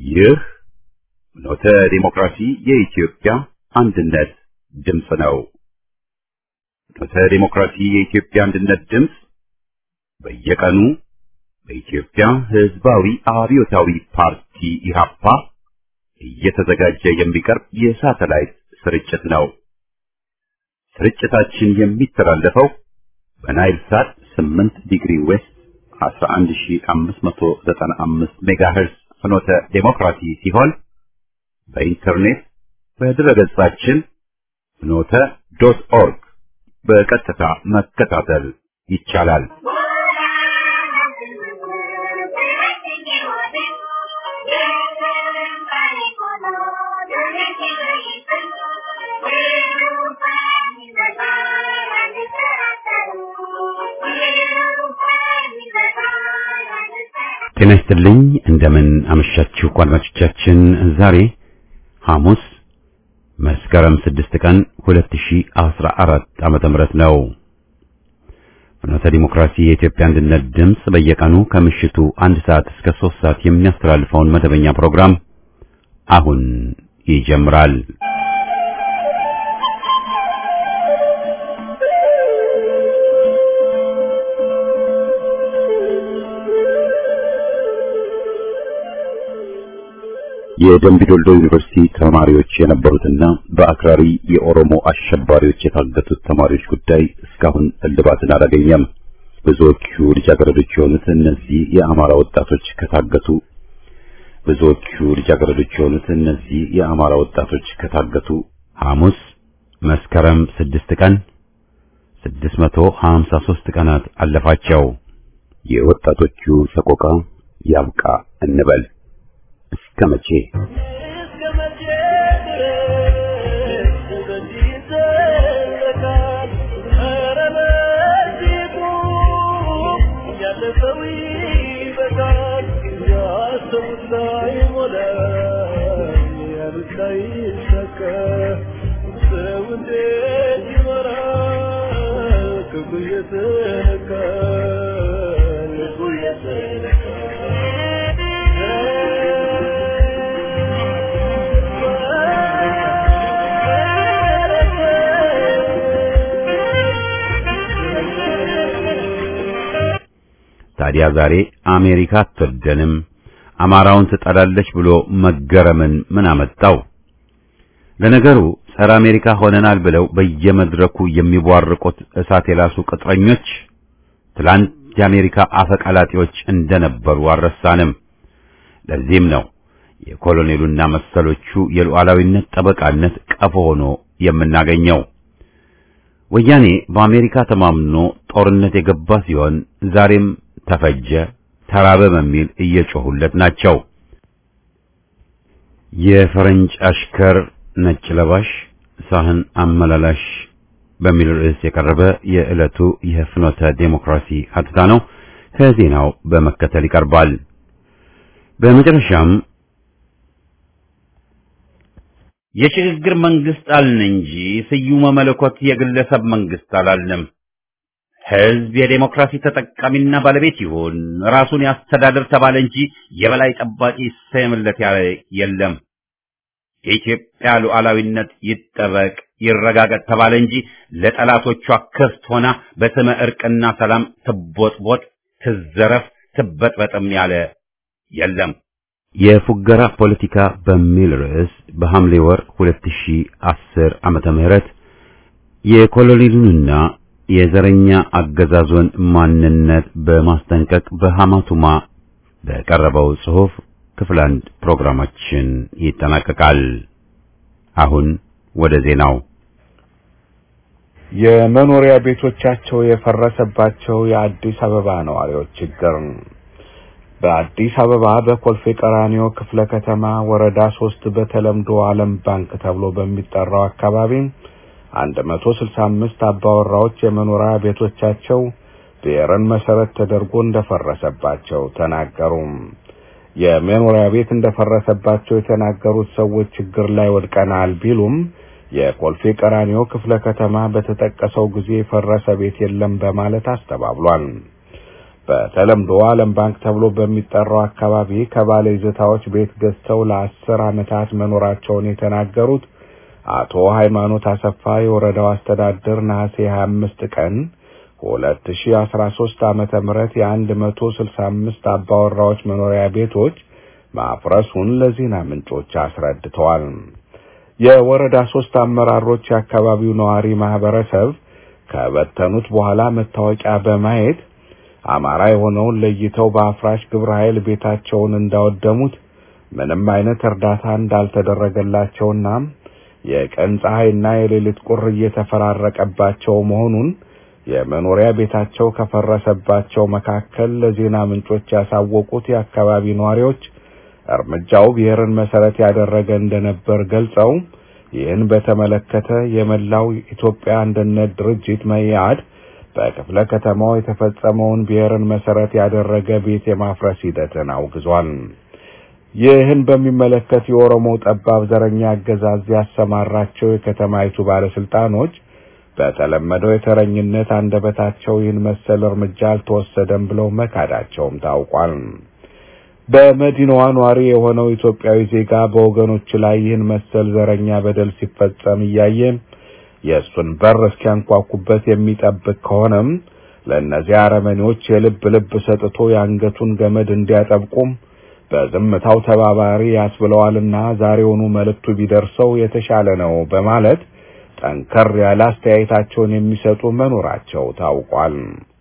ይህ ኖተ ዲሞክራሲ የኢትዮጵያ አንድነት ድምፅ ነው። ኖተ ዲሞክራሲ የኢትዮጵያ አንድነት ድምፅ በየቀኑ በኢትዮጵያ ሕዝባዊ አብዮታዊ ፓርቲ ኢህአፓ እየተዘጋጀ የሚቀርብ የሳተላይት ስርጭት ነው። ስርጭታችን የሚተላለፈው በናይል ሳት 8 ዲግሪ ዌስት 11595 ሜጋሄርዝ ፍኖተ ዴሞክራሲ ሲሆን በኢንተርኔት በድረገጻችን ፍኖተ ዶት ኦርግ በቀጥታ መከታተል ይቻላል። ጤና ይስጥልኝ። እንደምን አመሻችሁ አድማጮቻችን። ዛሬ ሐሙስ መስከረም 6 ቀን 2014 ዓመተ ምህረት ነው። ፍኖተ ዲሞክራሲ የኢትዮጵያ አንድነት ድምፅ በየቀኑ ከምሽቱ አንድ ሰዓት እስከ 3 ሰዓት የሚያስተላልፈውን መደበኛ ፕሮግራም አሁን ይጀምራል። የደምቢ ዶልዶ ዩኒቨርሲቲ ተማሪዎች የነበሩትና በአክራሪ የኦሮሞ አሸባሪዎች የታገቱት ተማሪዎች ጉዳይ እስካሁን እልባትን አላገኘም። ብዙዎቹ ልጃገረዶች የሆኑት እነዚህ የአማራ ወጣቶች ከታገቱ ብዙዎቹ ልጃገረዶች የሆኑት እነዚህ የአማራ ወጣቶች ከታገቱ ሐሙስ መስከረም 6 ቀን 653 ቀናት አለፋቸው። የወጣቶቹ ሰቆቃ ያብቃ እንበል። እስከ መቼ ታዲያ ዛሬ አሜሪካ አትወደንም አማራውን ትጠላለች ብሎ መገረምን ምን አመጣው? ለነገሩ ጸረ አሜሪካ ሆነናል ብለው በየመድረኩ የሚቧርቁት እሳት የላሱ ቅጥረኞች ትላንት የአሜሪካ አፈቀላጤዎች እንደነበሩ አልረሳንም። ለዚህም ነው የኮሎኔሉና መሰሎቹ የሉዓላዊነት ጠበቃነት ቀፎ ሆኖ የምናገኘው። ወያኔ በአሜሪካ ተማምኖ ጦርነት የገባ ሲሆን ዛሬም ተፈጀ፣ ተራበ በሚል እየጮሁለት ናቸው። የፈረንጅ አሽከር ነጭ ለባሽ ሳህን አመላላሽ በሚል ርዕስ የቀረበ የዕለቱ የፍኖተ ዴሞክራሲ ሀተታ ነው። ከዜናው በመከተል ይቀርባል። በመጨረሻም የሽግግር መንግስት አልን እንጂ ስዩመ መለኮት የግለሰብ መንግስት አላልንም። ህዝብ የዴሞክራሲ ተጠቃሚና ባለቤት ይሁን ራሱን ያስተዳድር ተባለ እንጂ የበላይ ጠባቂ ይሰየምለት ያለ የለም። የኢትዮጵያ ሉዓላዊነት ይጠበቅ ይረጋገጥ ተባለ እንጂ ለጠላቶቿ ክፍት ሆና በስመ እርቅና ሰላም ትቦጥቦጥ፣ ትዘረፍ፣ ትበጥበጥም ያለ የለም። የፉገራ ፖለቲካ በሚል ርዕስ በሐምሌ ወር 2010 ዓመተ ምህረት የኮሎኔሉንና የዘረኛ አገዛዙን ማንነት በማስጠንቀቅ በሐማቱማ በቀረበው ጽሑፍ ክፍል አንድ ፕሮግራማችን ይጠናቀቃል። አሁን ወደ ዜናው። የመኖሪያ ቤቶቻቸው የፈረሰባቸው የአዲስ አበባ ነዋሪዎች ችግር በአዲስ አበባ በኮልፌ ቀራኒዮ ክፍለ ከተማ ወረዳ ሶስት በተለምዶ ዓለም ባንክ ተብሎ በሚጠራው አካባቢ አንድ መቶ ስልሳ አምስት አባወራዎች የመኖሪያ ቤቶቻቸው ብሔርን መሰረት ተደርጎ እንደፈረሰባቸው ተናገሩ። የመኖሪያ ቤት እንደፈረሰባቸው የተናገሩት ሰዎች ችግር ላይ ወድቀናል ቢሉም የኮልፌ ቀራኒዮ ክፍለ ከተማ በተጠቀሰው ጊዜ የፈረሰ ቤት የለም በማለት አስተባብሏል። በተለምዶ ዓለም ባንክ ተብሎ በሚጠራው አካባቢ ከባለ ይዞታዎች ቤት ገዝተው ለአስር ዓመታት መኖራቸውን የተናገሩት አቶ ሃይማኖት አሰፋ የወረዳው አስተዳደር ነሐሴ 25 ቀን 2013 ዓመተ ምህረት የ165 አባወራዎች መኖሪያ ቤቶች ማፍረሱን ለዜና ምንጮች አስረድተዋል። የወረዳ ሶስት አመራሮች የአካባቢው ነዋሪ ማህበረሰብ ከበተኑት በኋላ መታወቂያ በማየት አማራ የሆነውን ለይተው በአፍራሽ ግብረ ኃይል ቤታቸውን እንዳወደሙት ምንም አይነት እርዳታ እንዳልተደረገላቸውና የቀን ፀሐይና የሌሊት ቁር እየተፈራረቀባቸው መሆኑን የመኖሪያ ቤታቸው ከፈረሰባቸው መካከል ለዜና ምንጮች ያሳወቁት የአካባቢ ነዋሪዎች እርምጃው ብሔርን መሰረት ያደረገ እንደነበር ገልጸው ይህን በተመለከተ የመላው ኢትዮጵያ አንድነት ድርጅት መኢአድ በክፍለ ከተማው የተፈጸመውን ብሔርን መሰረት ያደረገ ቤት የማፍረስ ሂደትን አውግዟል። ይህን በሚመለከት የኦሮሞ ጠባብ ዘረኛ አገዛዝ ያሰማራቸው የከተማይቱ ባለስልጣኖች በተለመደው የተረኝነት አንደበታቸው ይህን መሰል እርምጃ አልተወሰደም ብለው መካዳቸውም ታውቋል። በመዲናዋ ኗሪ የሆነው ኢትዮጵያዊ ዜጋ በወገኖች ላይ ይህን መሰል ዘረኛ በደል ሲፈጸም እያየ የእሱን በር እስኪያንኳኩበት የሚጠብቅ ከሆነም ለእነዚህ አረመኔዎች የልብ ልብ ሰጥቶ የአንገቱን ገመድ እንዲያጠብቁም በዝምታው ተባባሪ ያስብለዋልና ዛሬውኑ መልእክቱ ቢደርሰው የተሻለ ነው በማለት ጠንከር ያለ አስተያየታቸውን የሚሰጡ መኖራቸው ታውቋል።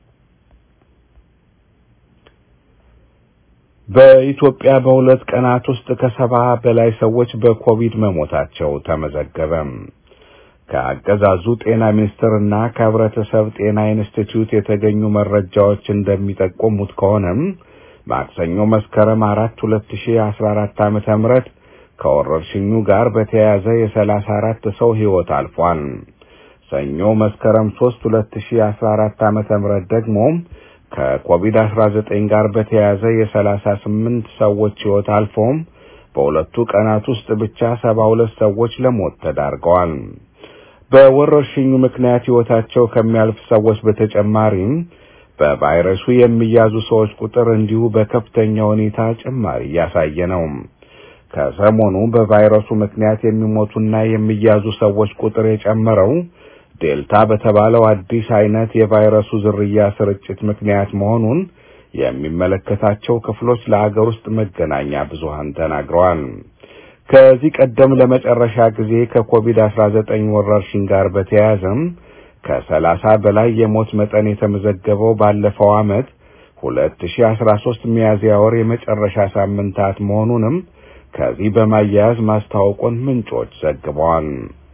በኢትዮጵያ በሁለት ቀናት ውስጥ ከሰባ በላይ ሰዎች በኮቪድ መሞታቸው ተመዘገበ። ከአገዛዙ ጤና ሚኒስቴርና ከህብረተሰብ ጤና ኢንስቲትዩት የተገኙ መረጃዎች እንደሚጠቁሙት ከሆነም ማክሰኞ መስከረም አራት ሁለት ሺ አስራ አራት ዓመተ ምህረት ከወረርሽኙ ጋር በተያያዘ የሰላሳ አራት ሰው ህይወት አልፏል። ሰኞ መስከረም ሶስት ሁለት ሺ አስራ አራት ዓመተ ምህረት ደግሞ ከኮቪድ አስራ ዘጠኝ ጋር በተያያዘ የሰላሳ ስምንት ሰዎች ህይወት አልፎም በሁለቱ ቀናት ውስጥ ብቻ ሰባ ሁለት ሰዎች ለሞት ተዳርገዋል። በወረርሽኙ ምክንያት ህይወታቸው ከሚያልፍ ሰዎች በተጨማሪም በቫይረሱ የሚያዙ ሰዎች ቁጥር እንዲሁ በከፍተኛ ሁኔታ ጭማሪ እያሳየ ነው። ከሰሞኑ በቫይረሱ ምክንያት የሚሞቱና የሚያዙ ሰዎች ቁጥር የጨመረው ዴልታ በተባለው አዲስ አይነት የቫይረሱ ዝርያ ስርጭት ምክንያት መሆኑን የሚመለከታቸው ክፍሎች ለአገር ውስጥ መገናኛ ብዙሃን ተናግረዋል። ከዚህ ቀደም ለመጨረሻ ጊዜ ከኮቪድ-19 ወረርሽኝ ጋር በተያያዘም ከሰላሳ በላይ የሞት መጠን የተመዘገበው ባለፈው ዓመት 2013 ሚያዝያ ወር የመጨረሻ ሳምንታት መሆኑንም ከዚህ በማያያዝ ማስታወቁን ምንጮች ዘግበዋል።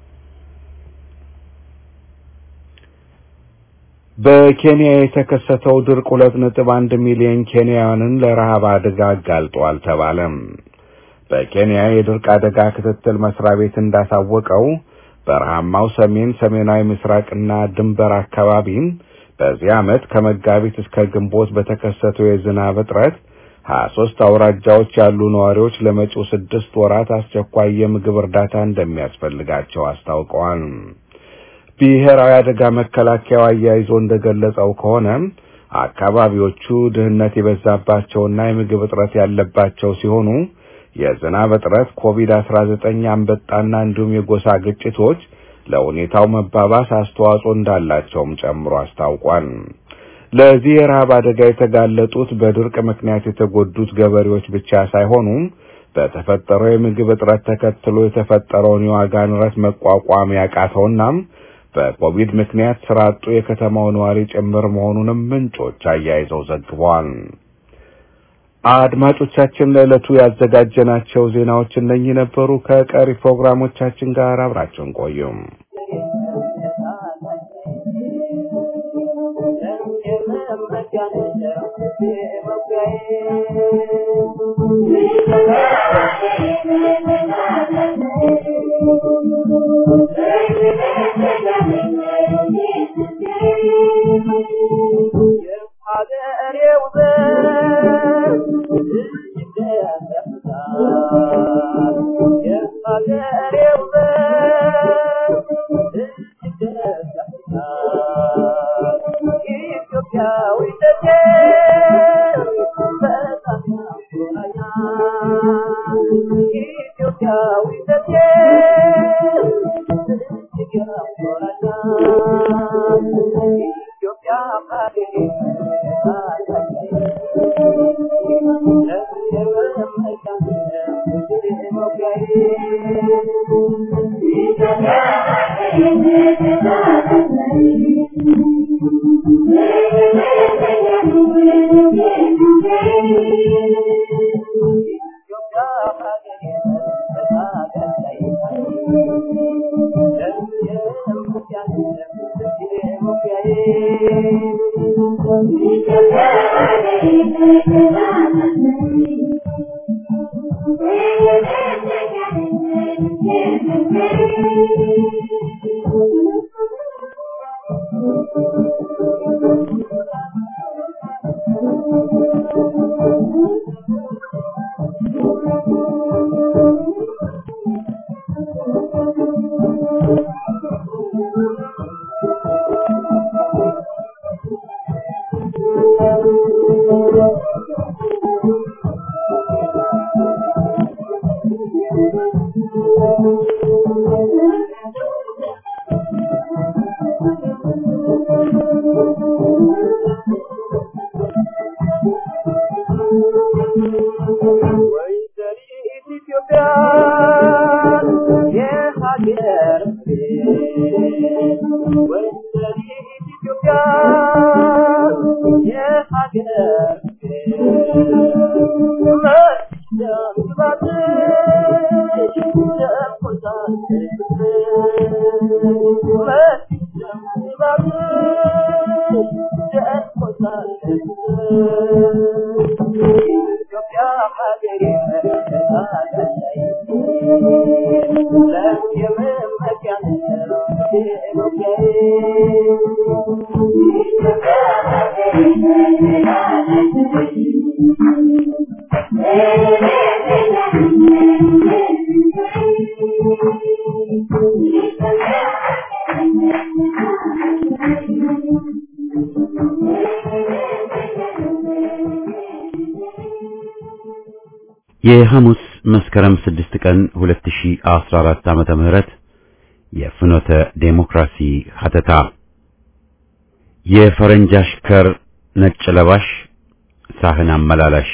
በኬንያ የተከሰተው ድርቅ ሁለት ነጥብ አንድ ሚሊዮን ኬንያውያንን ለረሃብ አደጋ አጋልጧል ተባለም። በኬንያ የድርቅ አደጋ ክትትል መስሪያ ቤት እንዳሳወቀው በረሃማው ሰሜን ሰሜናዊ ምስራቅና ድንበር አካባቢ በዚህ ዓመት ከመጋቢት እስከ ግንቦት በተከሰተው የዝናብ እጥረት ሀያ ሶስት አውራጃዎች ያሉ ነዋሪዎች ለመጪው ስድስት ወራት አስቸኳይ የምግብ እርዳታ እንደሚያስፈልጋቸው አስታውቀዋል። ብሔራዊ አደጋ መከላከያው አያይዞ እንደገለጸው ከሆነ አካባቢዎቹ ድህነት የበዛባቸውና የምግብ እጥረት ያለባቸው ሲሆኑ የዝናብ እጥረት፣ ኮቪድ-19፣ አንበጣና እንዲሁም የጎሳ ግጭቶች ለሁኔታው መባባስ አስተዋጽኦ እንዳላቸውም ጨምሮ አስታውቋል። ለዚህ የረሃብ አደጋ የተጋለጡት በድርቅ ምክንያት የተጎዱት ገበሬዎች ብቻ ሳይሆኑ በተፈጠረው የምግብ እጥረት ተከትሎ የተፈጠረውን የዋጋ ንረት መቋቋም ያቃተውና በኮቪድ ምክንያት ስራ አጡ የከተማው ነዋሪ ጭምር መሆኑንም ምንጮች አያይዘው ዘግበዋል። አድማጮቻችን ለዕለቱ ያዘጋጀናቸው ዜናዎች እነኚህ ነበሩ። ከቀሪ ፕሮግራሞቻችን ጋር አብራቸውን ቆዩም። Yeah. የሐሙስ መስከረም 6 ቀን 2014 ዓመተ ምህረት የፍኖተ ዴሞክራሲ ሀተታ የፈረንጅ አሽከር ነጭ ለባሽ ሳህን አመላላሽ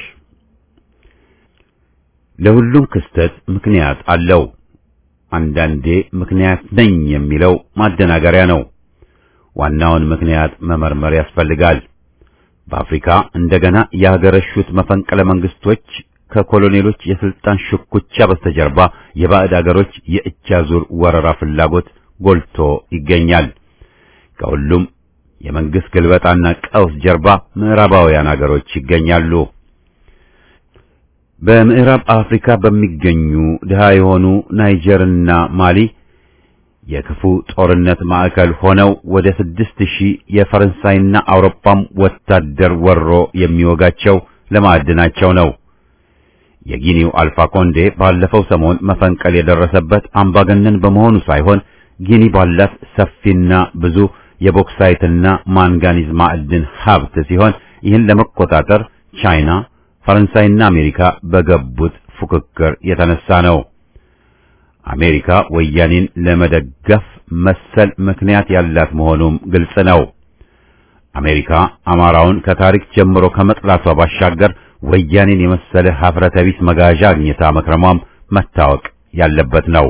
ለሁሉም ክስተት ምክንያት አለው። አንዳንዴ ምክንያት ነኝ የሚለው ማደናገሪያ ነው። ዋናውን ምክንያት መመርመር ያስፈልጋል። በአፍሪካ እንደገና ያገረሹት መፈንቅለ መንግስቶች ከኮሎኔሎች የስልጣን ሽኩቻ በስተጀርባ የባዕድ አገሮች የእጅ አዙር ወረራ ፍላጎት ጎልቶ ይገኛል። ከሁሉም የመንግስት ግልበጣና ቀውስ ጀርባ ምዕራባውያን አገሮች ይገኛሉ። በምዕራብ አፍሪካ በሚገኙ ድሃ የሆኑ ናይጀርና ማሊ የክፉ ጦርነት ማዕከል ሆነው ወደ ስድስት ሺህ የፈረንሳይና አውሮፓም ወታደር ወሮ የሚወጋቸው ለማዕድናቸው ነው። የጊኒው አልፋ ኮንዴ ባለፈው ሰሞን መፈንቀል የደረሰበት አምባገነን በመሆኑ ሳይሆን ጊኒ ባላት ሰፊና ብዙ የቦክሳይትና ማንጋኒዝ ማዕድን ሀብት ሲሆን ይህን ለመቆጣጠር ቻይና፣ ፈረንሳይና አሜሪካ በገቡት ፉክክር የተነሳ ነው። አሜሪካ ወያኔን ለመደገፍ መሰል ምክንያት ያላት መሆኑም ግልጽ ነው። አሜሪካ አማራውን ከታሪክ ጀምሮ ከመጥላቷ ባሻገር ወያኔን የመሰለ ሀፍረተ ቢስ መጋዣ አግኝታ መክረሟም መታወቅ ያለበት ነው።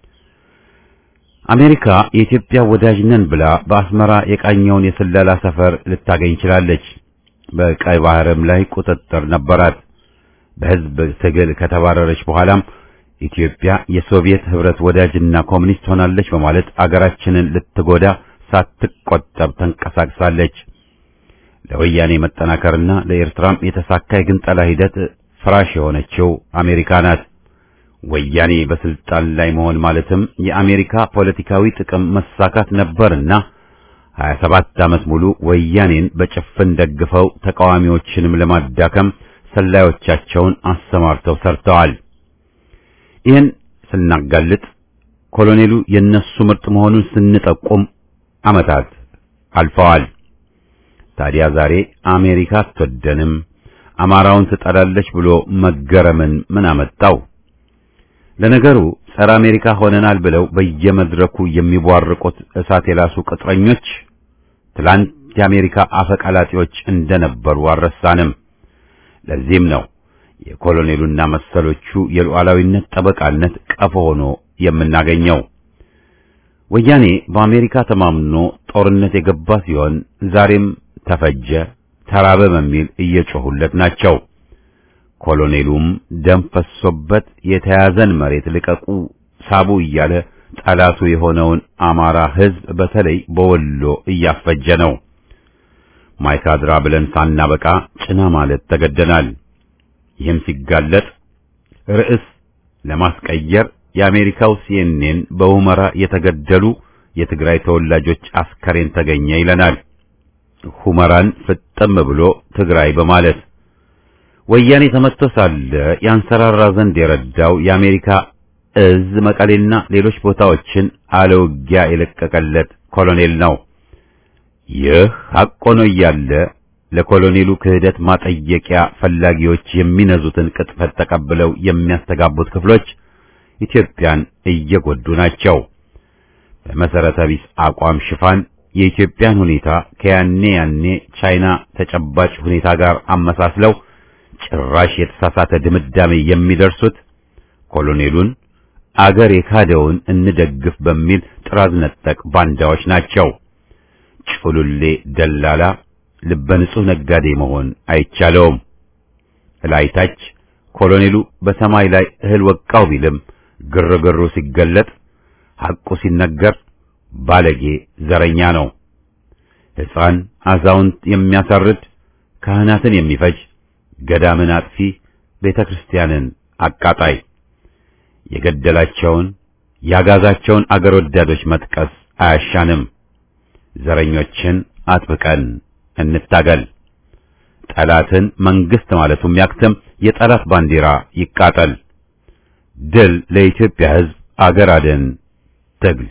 አሜሪካ የኢትዮጵያ ወዳጅ ነን ብላ በአስመራ የቃኘውን የስለላ ሰፈር ልታገኝ ችላለች። በቀይ ባህርም ላይ ቁጥጥር ነበራት። በሕዝብ ትግል ከተባረረች በኋላም ኢትዮጵያ የሶቪየት ህብረት ወዳጅና ኮሚኒስት ሆናለች በማለት አገራችንን ልትጎዳ ሳትቆጠብ ተንቀሳቅሳለች። ለወያኔ መጠናከርና ለኤርትራም የተሳካ የግንጠላ ሂደት ፍራሽ የሆነችው አሜሪካ ናት። ወያኔ በስልጣን ላይ መሆን ማለትም የአሜሪካ ፖለቲካዊ ጥቅም መሳካት ነበርና 27 ዓመት ሙሉ ወያኔን በጭፍን ደግፈው ተቃዋሚዎችንም ለማዳከም ሰላዮቻቸውን አሰማርተው ሰርተዋል። ይህን ስናጋልጥ ኮሎኔሉ የነሱ ምርጥ መሆኑን ስንጠቁም ዓመታት አልፈዋል። ታዲያ ዛሬ አሜሪካ አትወደንም፣ አማራውን ትጠላለች ብሎ መገረምን ምን አመጣው? ለነገሩ ጸረ አሜሪካ ሆነናል ብለው በየመድረኩ የሚቧርቁት እሳት የላሱ ቅጥረኞች ትላንት የአሜሪካ አፈቀላጤዎች እንደነበሩ አልረሳንም። ለዚህም ነው የኮሎኔሉና መሰሎቹ የሉዓላዊነት ጠበቃነት ቀፎ ሆኖ የምናገኘው። ወያኔ በአሜሪካ ተማምኖ ጦርነት የገባ ሲሆን ዛሬም ተፈጀ፣ ተራበ በሚል እየጮሁለት ናቸው። ኮሎኔሉም ደም ፈሶበት የተያዘን መሬት ልቀቁ፣ ሳቡ እያለ ጠላቱ የሆነውን አማራ ሕዝብ በተለይ በወሎ እያፈጀ ነው። ማይካድራ ብለን ሳናበቃ ጭና ማለት ተገደናል። ይህም ሲጋለጥ ርዕስ ለማስቀየር የአሜሪካው ሲኤንኤን በሁመራ የተገደሉ የትግራይ ተወላጆች አስከሬን ተገኘ ይለናል። ሁመራን ፍጥም ብሎ ትግራይ በማለት ወያኔ ተመትቶ ሳለ ያንሰራራ ዘንድ የረዳው የአሜሪካ እዝ መቀሌና ሌሎች ቦታዎችን አለውጊያ የለቀቀለት ኮሎኔል ነው። ይህ ሐቅ ሆኖ እያለ ለኮሎኔሉ ክህደት ማጠየቂያ ፈላጊዎች የሚነዙትን ቅጥፈት ተቀብለው የሚያስተጋቡት ክፍሎች ኢትዮጵያን እየጎዱ ናቸው። በመሰረተ ቢስ አቋም ሽፋን የኢትዮጵያን ሁኔታ ከያኔ ያኔ ቻይና ተጨባጭ ሁኔታ ጋር አመሳስለው ጭራሽ የተሳሳተ ድምዳሜ የሚደርሱት ኮሎኔሉን አገር የካደውን እንደግፍ በሚል ጥራዝ ነጠቅ ባንዳዎች ናቸው። ጩሉሌ ደላላ ልበ ንጹህ ነጋዴ መሆን አይቻለውም። እላይታች ኮሎኔሉ በሰማይ ላይ እህል ወቃው ቢልም ግርግሩ ሲገለጥ ሐቁ ሲነገር ባለጌ ዘረኛ ነው። ሕፃን አዛውንት የሚያሳርድ ካህናትን የሚፈጅ ገዳምን አጥፊ ቤተ ክርስቲያንን አቃጣይ የገደላቸውን ያጋዛቸውን አገር ወዳዶች መጥቀስ አያሻንም። ዘረኞችን አጥብቀን እንታገል። ጠላትን መንግስት ማለቱም ያክትም። የጠላት ባንዲራ ይቃጠል። ድል ለኢትዮጵያ ሕዝብ። አገር አድን ትግል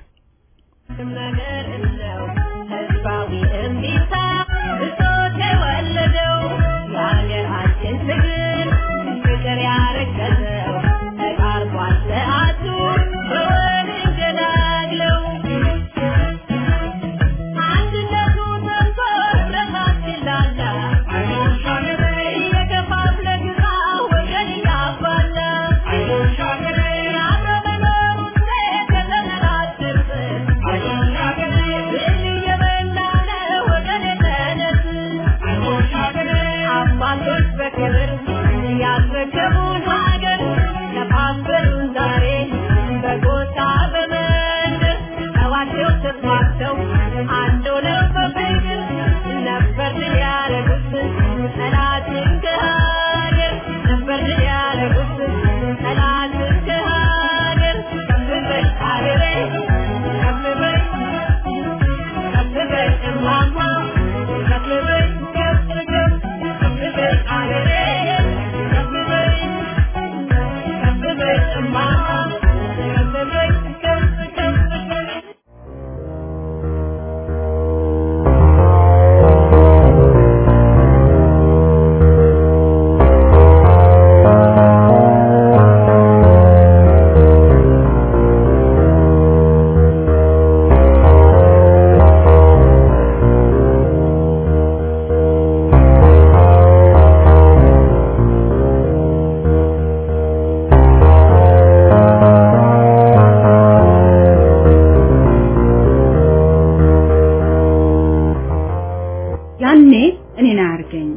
ያኔ እኔን አያርገኝ።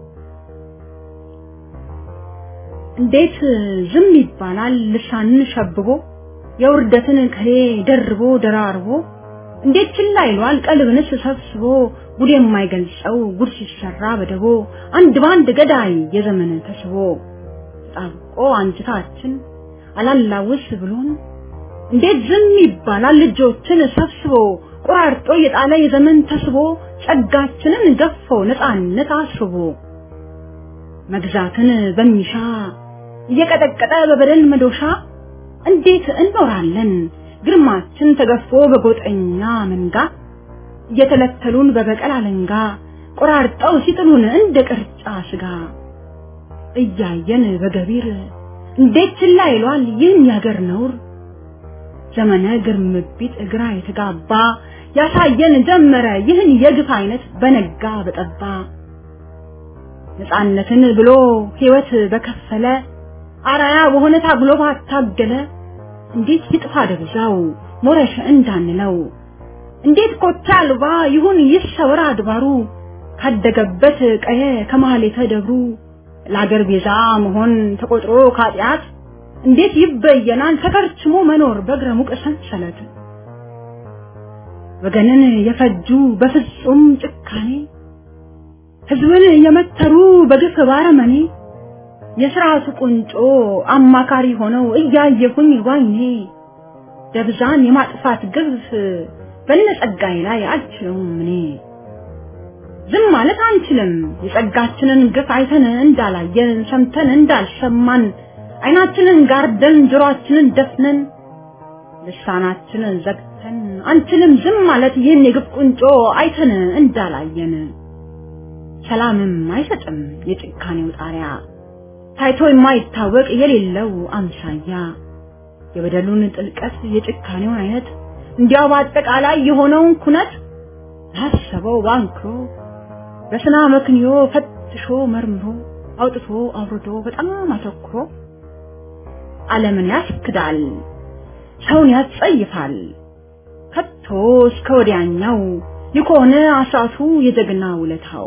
እንዴት ዝም ይባላል? ልሳንን ሸብቦ የውርደትን ከሌ ደርቦ ደራርቦ እንዴት ችላ ይሏል? ቀልብንስ ሰብስቦ ጉድ የማይገልጸው ጉድ ሲሰራ በደቦ አንድ ባንድ ገዳይ የዘመን ተስቦ ጣብቆ አንጅታችን አላላውስ ብሎን እንዴት ዝም ይባላል? ልጆችን ሰብስቦ ቆራርጦ የጣለ የዘመን ተስቦ ጸጋችንን ገፎ ነፃነት አስቦ መግዛትን በሚሻ እየቀጠቀጠ በበደል መዶሻ እንዴት እንኖራለን ግርማችን ተገፎ በጎጠኛ መንጋ እየተለተሉን በበቀል አለንጋ ቆራርጠው ሲጥሉን እንደ ቅርጫ ስጋ እያየን በገቢር እንዴት ችላ ይሏል ይህን ያገር ነውር ዘመነ ግርምቢት እግራ የተጋባ ያሳየን ጀመረ ይህን የግፍ አይነት በነጋ በጠባ ነፃነትን ብሎ ሕይወት በከፈለ አራያ በሆነ ታግሎ ባታገለ እንዴት ይጥፋ ደብዛው ሞረሽ እንዳንለው እንዴት ኮታ አልባ ይሁን ይሰወር አድባሩ ካደገበት ቀየ ከመሀሌተ ደብሩ ለአገር ቤዛ መሆን ተቆጥሮ ካጢአት እንዴት ይበየናል ተከርችሞ መኖር በእግረ ሙቅ ሰንሰለት ወገንን የፈጁ በፍጹም ጭካኔ ህዝብን የመተሩ በግፍ ባረመኔ የስርዓቱ ቁንጮ አማካሪ ሆነው እያየሁኝ ዋይኔ ደብዛን የማጥፋት ግፍ በነጸጋዬ ላይ አልችለውም እኔ ዝም ማለት አንችልም የጸጋችንን ግፍ አይተን እንዳላየን ሰምተን እንዳልሰማን አይናችንን ጋርደን ጆሮአችንን ደፍነን ልሳናችንን ዘግተን አንችልም ዝም ማለት ይህን የግፍ ቁንጮ አይተን እንዳላየን ሰላምም አይሰጥም የጭካኔው ጣሪያ ታይቶ የማይታወቅ የሌለው አምሳያ የበደሉን ጥልቀት የጭካኔውን አይነት እንዲያው በአጠቃላይ የሆነውን ኩነት ላሰበው ባንክሮ በስና መክንዮ ፈትሾ መርምሮ አውጥቶ አውርዶ በጣም አተኩሮ ዓለምን ያስክዳል፣ ሰውን ያስጸይፋል። ከቶ እስከ ወዲያኛው የከሆነ አስራቱ የጀግና ውለታው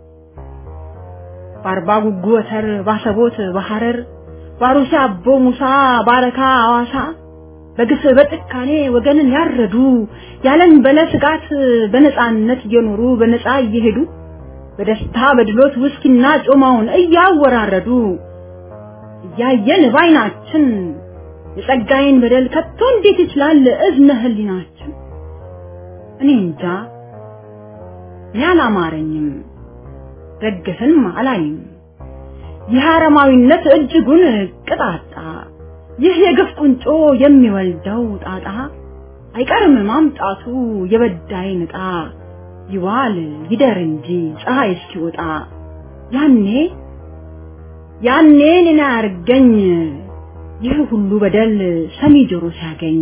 በአርባ ጉጉ ወተር ባሰቦት በሐረር ባሩሲ አቦ ሙሳ ባረካ አዋሳ በግፍ በጭካኔ ወገንን ያረዱ ያለን በለ ስጋት በነፃነት እየኖሩ በነፃ እየሄዱ በደስታ በድሎት ውስኪና ጮማውን እያወራረዱ እያየን ባይናችን የጸጋዬን በደል ከቶ እንዴት ይችላል እዝነ ህሊናችን? እኔ እንጃ እኔ አላማረኝም፣ ደግፍም አላይም። ይህ አረማዊነት እጅጉን ቅጣጣ፣ ይህ የግፍ ቁንጮ የሚወልደው ጣጣ አይቀርም ማምጣቱ የበዳይ ንጣ ይዋል ይደር እንጂ ፀሐይ እስኪወጣ ያኔ ያኔ እኔን አያርገኝ ይህ ሁሉ በደል ሰሚ ጆሮ ሲያገኝ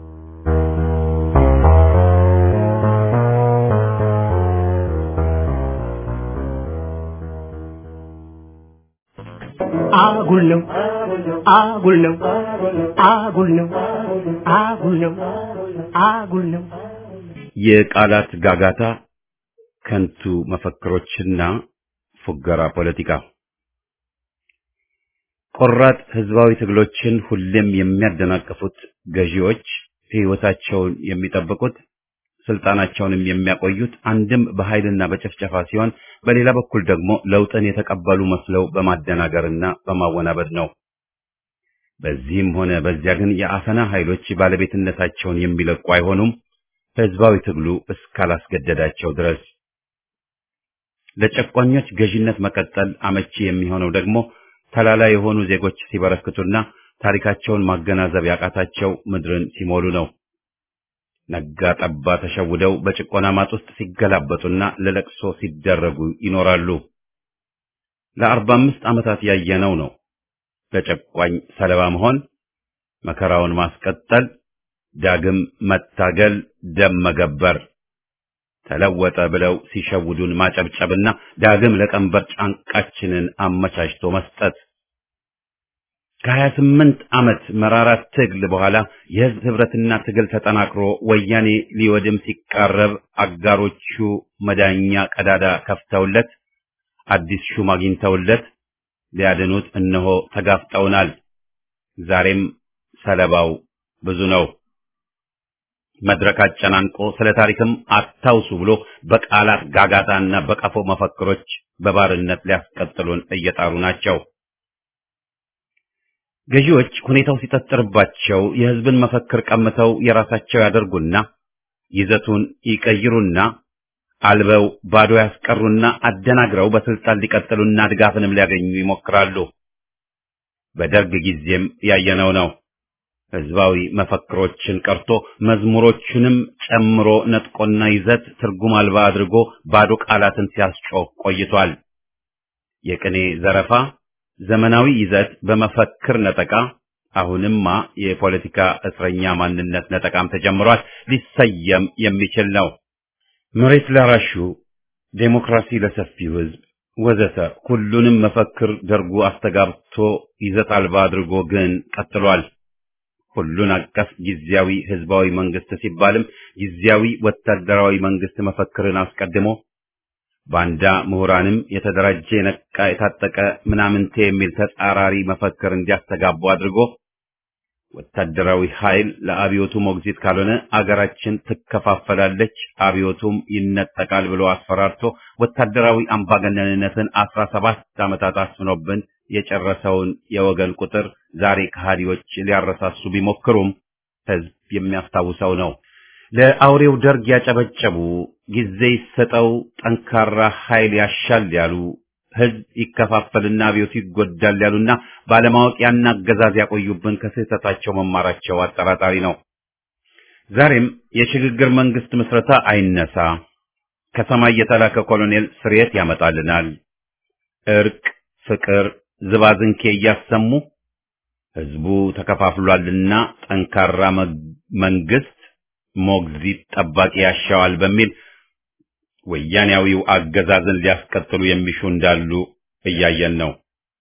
አጉል ነው አጉል ነው አጉል ነው አጉል ነው አጉል ነው የቃላት ጋጋታ፣ ከንቱ መፈክሮችና ፉገራ ፖለቲካ ቆራጥ ህዝባዊ ትግሎችን ሁሌም የሚያደናቅፉት ገዢዎች ሕይወታቸውን የሚጠብቁት ስልጣናቸውንም የሚያቆዩት አንድም በኃይልና በጭፍጨፋ ሲሆን በሌላ በኩል ደግሞ ለውጥን የተቀበሉ መስለው በማደናገርና በማወናበድ ነው። በዚህም ሆነ በዚያ ግን የአፈና ኃይሎች ባለቤትነታቸውን የሚለቁ አይሆኑም፣ ህዝባዊ ትግሉ እስካላስገደዳቸው ድረስ። ለጨቋኞች ገዢነት መቀጠል አመቺ የሚሆነው ደግሞ ተላላ የሆኑ ዜጎች ሲበረክቱና ታሪካቸውን ማገናዘብ ያቃታቸው ምድርን ሲሞሉ ነው። ነጋ ጠባ ተሸውደው በጭቆና ማጥ ውስጥ ሲገላበጡና ለለቅሶ ሲደረጉ ይኖራሉ። ለአርባ አምስት ዓመታት ያየነው ነው። ለጨቋኝ ሰለባ መሆን፣ መከራውን ማስቀጠል፣ ዳግም መታገል፣ ደም መገበር፣ ተለወጠ ብለው ሲሸውዱን ማጨብጨብና ዳግም ለቀንበር ጫንቃችንን አመቻችቶ መስጠት ከሀያ ስምንት ዓመት መራራ ትግል በኋላ የህዝብ ህብረትና ትግል ተጠናክሮ ወያኔ ሊወድም ሲቃረብ አጋሮቹ መዳኛ ቀዳዳ ከፍተውለት አዲስ ሹም አግኝተውለት ሊያድኑት እነሆ ተጋፍጠውናል። ዛሬም ሰለባው ብዙ ነው። መድረክ አጨናንቆ ስለ ታሪክም አታውሱ ብሎ በቃላት ጋጋታና በቀፎ መፈክሮች በባርነት ሊያስቀጥሉን እየጣሩ ናቸው። ገዢዎች ሁኔታው ሲጠጥርባቸው የህዝብን መፈክር ቀምተው የራሳቸው ያደርጉና ይዘቱን ይቀይሩና አልበው ባዶ ያስቀሩና አደናግረው በስልጣን ሊቀጥሉና ድጋፍንም ሊያገኙ ይሞክራሉ። በደርግ ጊዜም ያየነው ነው። ህዝባዊ መፈክሮችን ቀርቶ መዝሙሮቹንም ጨምሮ ነጥቆና ይዘት ትርጉም አልባ አድርጎ ባዶ ቃላትን ሲያስጮህ ቆይቷል። የቅኔ ዘረፋ፣ ዘመናዊ ይዘት በመፈክር ነጠቃ፣ አሁንማ የፖለቲካ እስረኛ ማንነት ነጠቃም ተጀምሯል። ሊሰየም የሚችል ነው። መሬት ላራሹ፣ ዴሞክራሲ ለሰፊው ሕዝብ ወዘተ ሁሉንም መፈክር ደርጉ አስተጋብቶ ይዘት አልባ አድርጎ ግን ቀጥሏል። ሁሉን አቀፍ ጊዜያዊ ህዝባዊ መንግስት ሲባልም ጊዜያዊ ወታደራዊ መንግስት መፈክርን አስቀድሞ ባንዳ ምሁራንም የተደራጀ የነቃ የታጠቀ ምናምንቴ የሚል ተጻራሪ መፈክር እንዲያስተጋቡ አድርጎ ወታደራዊ ኃይል ለአብዮቱ ሞግዚት ካልሆነ አገራችን ትከፋፈላለች፣ አብዮቱም ይነጠቃል ብሎ አስፈራርቶ ወታደራዊ አምባገነንነትን አስራ ሰባት ዓመታት አስፍኖብን የጨረሰውን የወገን ቁጥር ዛሬ ከሃዲዎች ሊያረሳሱ ቢሞክሩም ህዝብ የሚያስታውሰው ነው። ለአውሬው ደርግ ያጨበጨቡ፣ ጊዜ ይሰጠው፣ ጠንካራ ኃይል ያሻል ያሉ፣ ህዝብ ይከፋፈልና አብዮቱ ይጎዳል ያሉና ባለማወቅ ያን አገዛዝ ያቆዩብን ከስህተታቸው መማራቸው አጠራጣሪ ነው። ዛሬም የሽግግር መንግስት ምስረታ አይነሳ፣ ከሰማይ የተላከ ኮሎኔል ስርየት ያመጣልናል፣ እርቅ፣ ፍቅር፣ ዝባዝንኬ እያሰሙ ህዝቡ ተከፋፍሏልና ጠንካራ መንግስት ሞግዚት ጠባቂ ያሻዋል በሚል ወያኔያዊው አገዛዝን ሊያስቀጥሉ የሚሹ እንዳሉ እያየን ነው።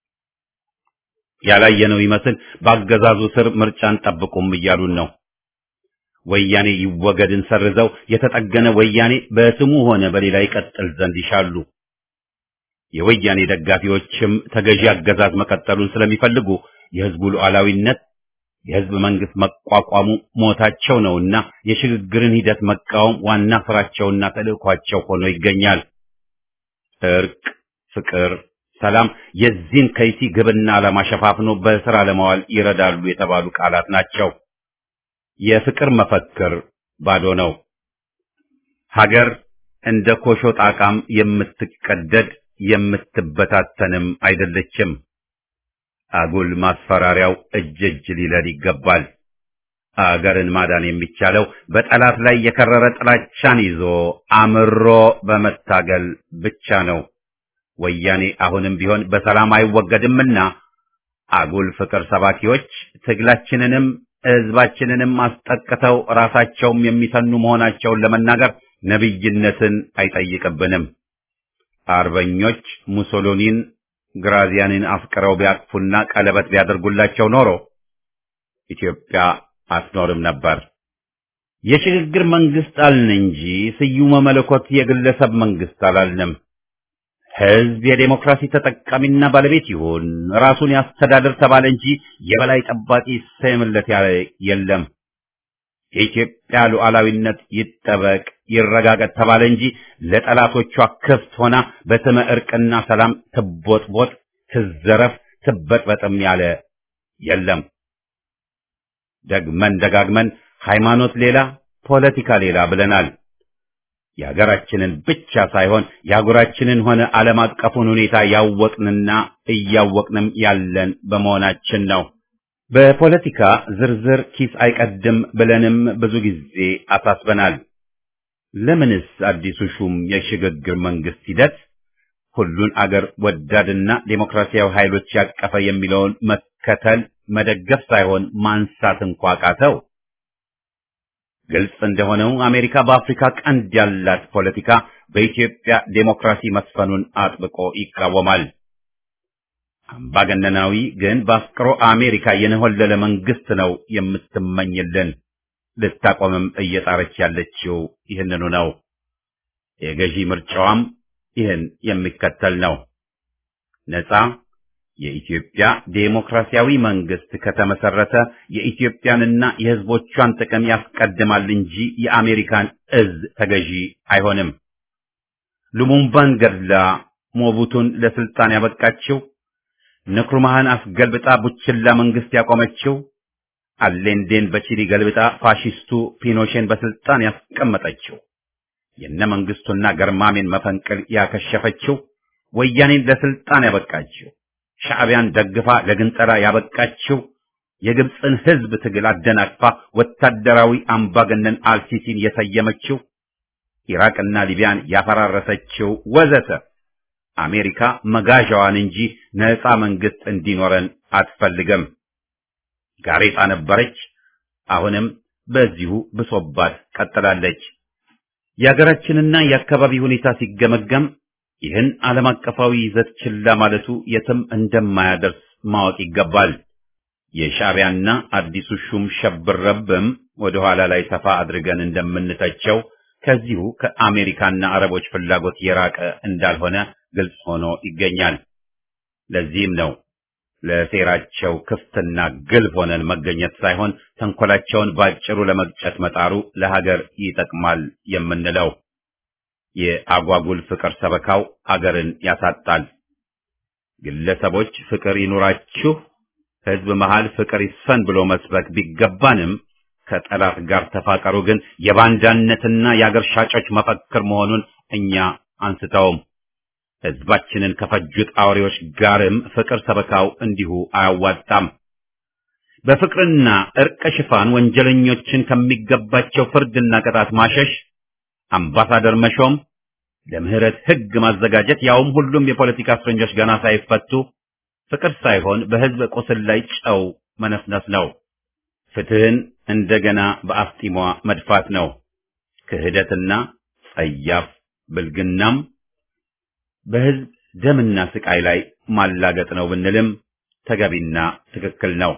ያላየነው ይመስል በአገዛዙ ስር ምርጫን ጠብቁም እያሉን ነው። ወያኔ ይወገድን ሰርዘው የተጠገነ ወያኔ በስሙ ሆነ በሌላ ይቀጥል ዘንድ ይሻሉ። የወያኔ ደጋፊዎችም ተገዢ አገዛዝ መቀጠሉን ስለሚፈልጉ የህዝቡ ሉዓላዊነት የህዝብ መንግስት መቋቋሙ ሞታቸው ነውና የሽግግርን ሂደት መቃወም ዋና ስራቸውና ተልእኳቸው ሆኖ ይገኛል። እርቅ፣ ፍቅር፣ ሰላም የዚህን ከይሲ ግብና ዓላማ ሸፋፍኖ በስራ ለማዋል ይረዳሉ የተባሉ ቃላት ናቸው። የፍቅር መፈክር ባዶ ነው። ሀገር እንደ ኮሾ ጣቃም የምትቀደድ የምትበታተንም አይደለችም። አጉል ማስፈራሪያው እጅ እጅ ሊለድ ይገባል። አገርን ማዳን የሚቻለው በጠላት ላይ የከረረ ጥላቻን ይዞ አምሮ በመታገል ብቻ ነው። ወያኔ አሁንም ቢሆን በሰላም አይወገድምና አጉል ፍቅር ሰባኪዎች ትግላችንንም ህዝባችንንም አስጠቅተው ራሳቸውም የሚሰኑ መሆናቸውን ለመናገር ነቢይነትን አይጠይቅብንም። አርበኞች ሙሶሎኒን ግራዚያንን አፍቅረው ቢያቅፉና ቀለበት ቢያደርጉላቸው ኖሮ ኢትዮጵያ አትኖርም ነበር። የሽግግር መንግስት አልን እንጂ ስዩመ መለኮት የግለሰብ መንግስት አላልንም። ህዝብ የዴሞክራሲ ተጠቃሚና ባለቤት ይሁን፣ ራሱን ያስተዳድር ተባለ እንጂ የበላይ ጠባቂ ይሰየምለት ያለ የለም። የኢትዮጵያ ሉዓላዊነት ይጠበቅ ይረጋገጥ ተባለ እንጂ ለጠላቶቿ ክፍት ሆና በስመ እርቅና ሰላም ትቦጥቦጥ፣ ትዘረፍ፣ ትበጥበጥም ያለ የለም። ደግመን ደጋግመን ሃይማኖት ሌላ ፖለቲካ ሌላ ብለናል። የሀገራችንን ብቻ ሳይሆን የአህጉራችንን ሆነ ዓለም አቀፉን ሁኔታ ያወቅንና እያወቅንም ያለን በመሆናችን ነው። በፖለቲካ ዝርዝር ኪስ አይቀድም ብለንም ብዙ ጊዜ አሳስበናል። ለምንስ አዲሱ ሹም የሽግግር መንግስት ሂደት ሁሉን አገር ወዳድና ዴሞክራሲያዊ ኃይሎች ያቀፈ የሚለውን መከተል መደገፍ ሳይሆን ማንሳት እንኳ ቃተው? ግልጽ እንደሆነው አሜሪካ በአፍሪካ ቀንድ ያላት ፖለቲካ በኢትዮጵያ ዴሞክራሲ መስፈኑን አጥብቆ ይቃወማል። አምባገነናዊ ግን በአፍቅሮ አሜሪካ የነሆለለ መንግስት ነው የምትመኝልን። ልታቆምም እየጣረች ያለችው ይህንኑ ነው። የገዢ ምርጫዋም ይህን የሚከተል ነው። ነጻ የኢትዮጵያ ዴሞክራሲያዊ መንግስት ከተመሰረተ የኢትዮጵያንና የሕዝቦቿን ጥቅም ያስቀድማል እንጂ የአሜሪካን እዝ ተገዢ አይሆንም። ሉሙምባን ገድላ ሞቡቱን ለስልጣን ያበቃችው ንክሩማህን አስገልብጣ ቡችላ መንግስት ያቆመችው አሌንዴን በቺሊ ገልብጣ ፋሺስቱ ፒኖሼን በስልጣን ያስቀመጠችው የነ መንግስቱና ገርማሜን መፈንቅል ያከሸፈችው ወያኔን ለስልጣን ያበቃችው ሻዕቢያን ደግፋ ለግንጠላ ያበቃችው የግብፅን ህዝብ ትግል አደናቅፋ ወታደራዊ አምባገነን አልሲሲን የሰየመችው ኢራቅና ሊቢያን ያፈራረሰችው ወዘተ አሜሪካ መጋዣዋን እንጂ ነፃ መንግስት እንዲኖረን አትፈልግም። ጋሬጣ ነበረች። አሁንም በዚሁ ብሶባት ቀጥላለች። የሀገራችንና የአካባቢ ሁኔታ ሲገመገም ይህን ዓለም አቀፋዊ ይዘት ችላ ማለቱ የትም እንደማያደርስ ማወቅ ይገባል። የሻዕቢያና አዲሱ ሹም ሸብረብም ወደ ኋላ ላይ ሰፋ አድርገን እንደምንተቸው ከዚሁ ከአሜሪካና አረቦች ፍላጎት የራቀ እንዳልሆነ ግልጽ ሆኖ ይገኛል። ለዚህም ነው ለሴራቸው ክፍትና ግልብ ሆነን መገኘት ሳይሆን ተንኮላቸውን ባጭሩ ለመግጨት መጣሩ ለሀገር ይጠቅማል የምንለው። የአጓጉል ፍቅር ሰበካው አገርን ያሳጣል። ግለሰቦች ፍቅር ይኑራችሁ፣ ህዝብ መሃል ፍቅር ይስፈን ብሎ መስበክ ቢገባንም ከጠላት ጋር ተፋቀሩ ግን የባንዳነትና የአገር ሻጮች መፈክር መሆኑን እኛ አንስተውም። ህዝባችንን ከፈጁት አውሬዎች ጋርም ፍቅር ሰበካው እንዲሁ አያዋጣም። በፍቅርና እርቅ ሽፋን ወንጀለኞችን ከሚገባቸው ፍርድና ቅጣት ማሸሽ፣ አምባሳደር መሾም፣ ለምህረት ህግ ማዘጋጀት፣ ያውም ሁሉም የፖለቲካ እስረኞች ገና ሳይፈቱ ፍቅር ሳይሆን በህዝብ ቁስል ላይ ጨው መነስነስ ነው። ፍትህን እንደገና በአፍጢሟ መድፋት ነው። ክህደትና ጸያፍ ብልግናም በህዝብ ደምና ስቃይ ላይ ማላገጥ ነው ብንልም ተገቢና ትክክል ነው።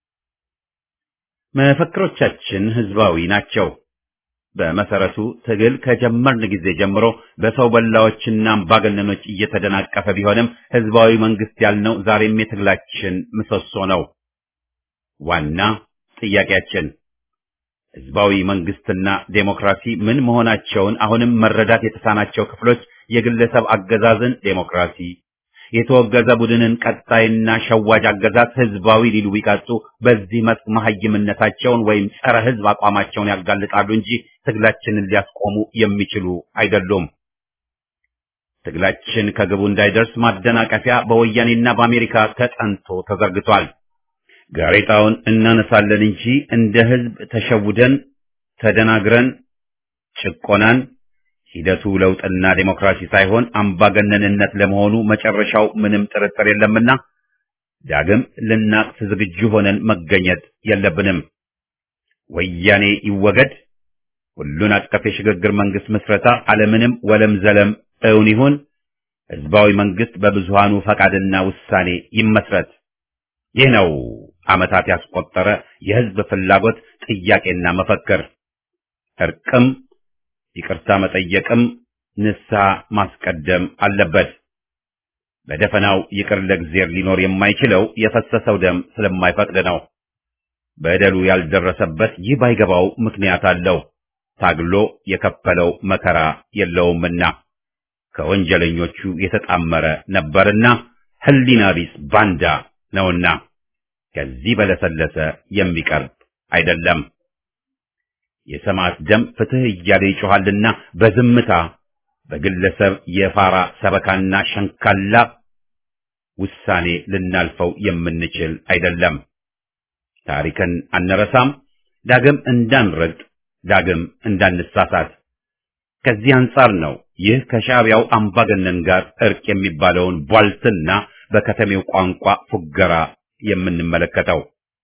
መፈክሮቻችን ህዝባዊ ናቸው። በመሰረቱ ትግል ከጀመርን ጊዜ ጀምሮ በሰው በላዎችና አምባገነኖች እየተደናቀፈ ቢሆንም ህዝባዊ መንግስት ያልነው ዛሬም የትግላችን ምሰሶ ነው። ዋና ጥያቄያችን ህዝባዊ መንግስትና ዴሞክራሲ ምን መሆናቸውን አሁንም መረዳት የተሳናቸው ክፍሎች የግለሰብ አገዛዝን ዴሞክራሲ፣ የተወገዘ ቡድንን ቀጣይና ሸዋጅ አገዛዝ ህዝባዊ ሊሉ ቢቀጡ በዚህ መስክ መሐይምነታቸውን ወይም ጸረ ህዝብ አቋማቸውን ያጋልጣሉ እንጂ ትግላችንን ሊያስቆሙ የሚችሉ አይደሉም። ትግላችን ከግቡ እንዳይደርስ ማደናቀፊያ በወያኔና በአሜሪካ ተጠንቶ ተዘርግቷል። ጋሬጣውን እናነሳለን እንጂ እንደ ህዝብ ተሸውደን ተደናግረን ጭቆናን ሂደቱ ለውጥና ዴሞክራሲ ሳይሆን አምባገነንነት ለመሆኑ መጨረሻው ምንም ጥርጥር የለምና ዳግም ልናቅፍ ዝግጁ ሆነን መገኘት የለብንም። ወያኔ ይወገድ፣ ሁሉን አቀፍ የሽግግር መንግስት ምስረታ አለምንም ወለም ዘለም እውን ይሁን፣ ህዝባዊ መንግስት በብዙሃኑ ፈቃድና ውሳኔ ይመስረት። ይህ ነው ዓመታት ያስቆጠረ የህዝብ ፍላጎት ጥያቄና መፈክር። እርቅም ይቅርታ መጠየቅም ንስሐ ማስቀደም አለበት። በደፈናው ይቅር ለእግዚአብሔር ሊኖር የማይችለው የፈሰሰው ደም ስለማይፈቅድ ነው። በደሉ ያልደረሰበት ይህ ባይገባው ምክንያት አለው። ታግሎ የከፈለው መከራ የለውምና ከወንጀለኞቹ የተጣመረ ነበርና ህሊና ቢስ ባንዳ ነውና ከዚህ በለሰለሰ የሚቀርብ አይደለም። የሰማዕት ደም ፍትህ እያለ ይጮኻልና በዝምታ በግለሰብ የፋራ ሰበካና ሸንካላ ውሳኔ ልናልፈው የምንችል አይደለም። ታሪክን አንረሳም፣ ዳግም እንዳንረግጥ፣ ዳግም እንዳንሳሳት። ከዚህ አንጻር ነው ይህ ከሻዕቢያው አምባገነን ጋር እርቅ የሚባለውን ቧልትና በከተሜው ቋንቋ ፉገራ የምንመለከተው።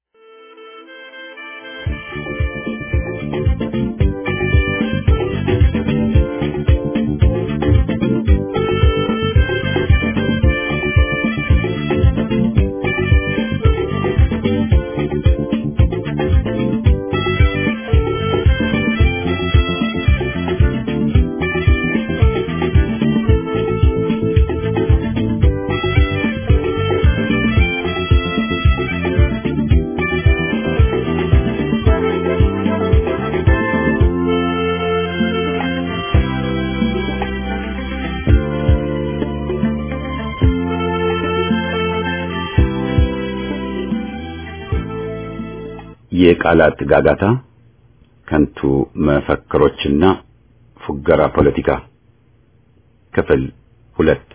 የቃላት ጋጋታ፣ ከንቱ መፈክሮችና ፉገራ ፖለቲካ ክፍል ሁለት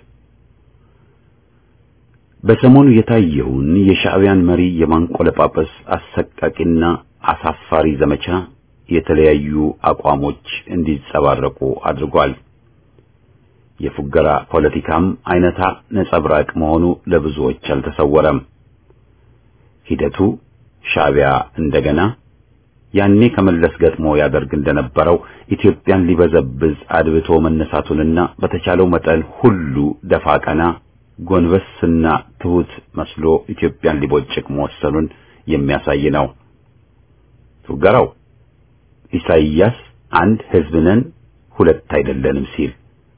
በሰሞኑ የታየውን የሻዕቢያን መሪ የማንቆለጳጰስ አሰቃቂና አሳፋሪ ዘመቻ የተለያዩ አቋሞች እንዲጸባረቁ አድርጓል። የፉገራ ፖለቲካም አይነታ ነጸብራቅ መሆኑ ለብዙዎች አልተሰወረም። ሂደቱ ሻዕቢያ እንደገና ያኔ ከመለስ ገጥሞ ያደርግ እንደነበረው ኢትዮጵያን ሊበዘብዝ አድብቶ መነሳቱንና በተቻለው መጠን ሁሉ ደፋ ቀና ጎንበስና ትሁት መስሎ ኢትዮጵያን ሊቦጭቅ መወሰኑን የሚያሳይ ነው። ፉገራው ኢሳይያስ አንድ ሕዝብ ነን ሁለት አይደለንም ሲል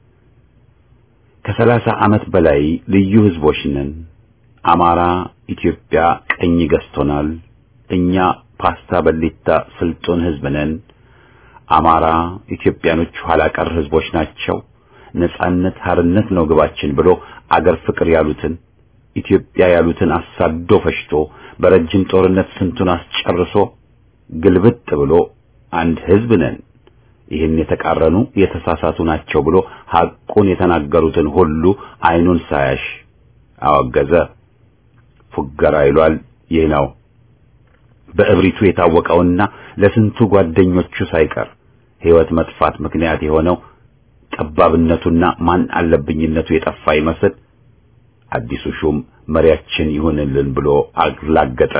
ከሰላሳ ዓመት በላይ ልዩ ሕዝቦች ነን። አማራ ኢትዮጵያ ቀኝ ገዝቶናል። እኛ ፓስታ በሊታ ስልጡን ሕዝብ ነን። አማራ ኢትዮጵያኖች ኋላ ቀር ሕዝቦች ናቸው። ነጻነት ሀርነት ነው ግባችን ብሎ አገር ፍቅር ያሉትን ኢትዮጵያ ያሉትን አሳዶ ፈሽቶ በረጅም ጦርነት ስንቱን አስጨርሶ ግልብጥ ብሎ አንድ ሕዝብ ነን ይህን የተቃረኑ የተሳሳቱ ናቸው ብሎ ሐቁን የተናገሩትን ሁሉ አይኑን ሳያሽ አወገዘ። ፉገራ ይሏል። ይህ ነው በእብሪቱ የታወቀውና ለስንቱ ጓደኞቹ ሳይቀር ሕይወት መጥፋት ምክንያት የሆነው ጠባብነቱና ማን አለብኝነቱ የጠፋ ይመስል አዲሱ ሹም መሪያችን ይሁንልን ብሎ አላገጠ።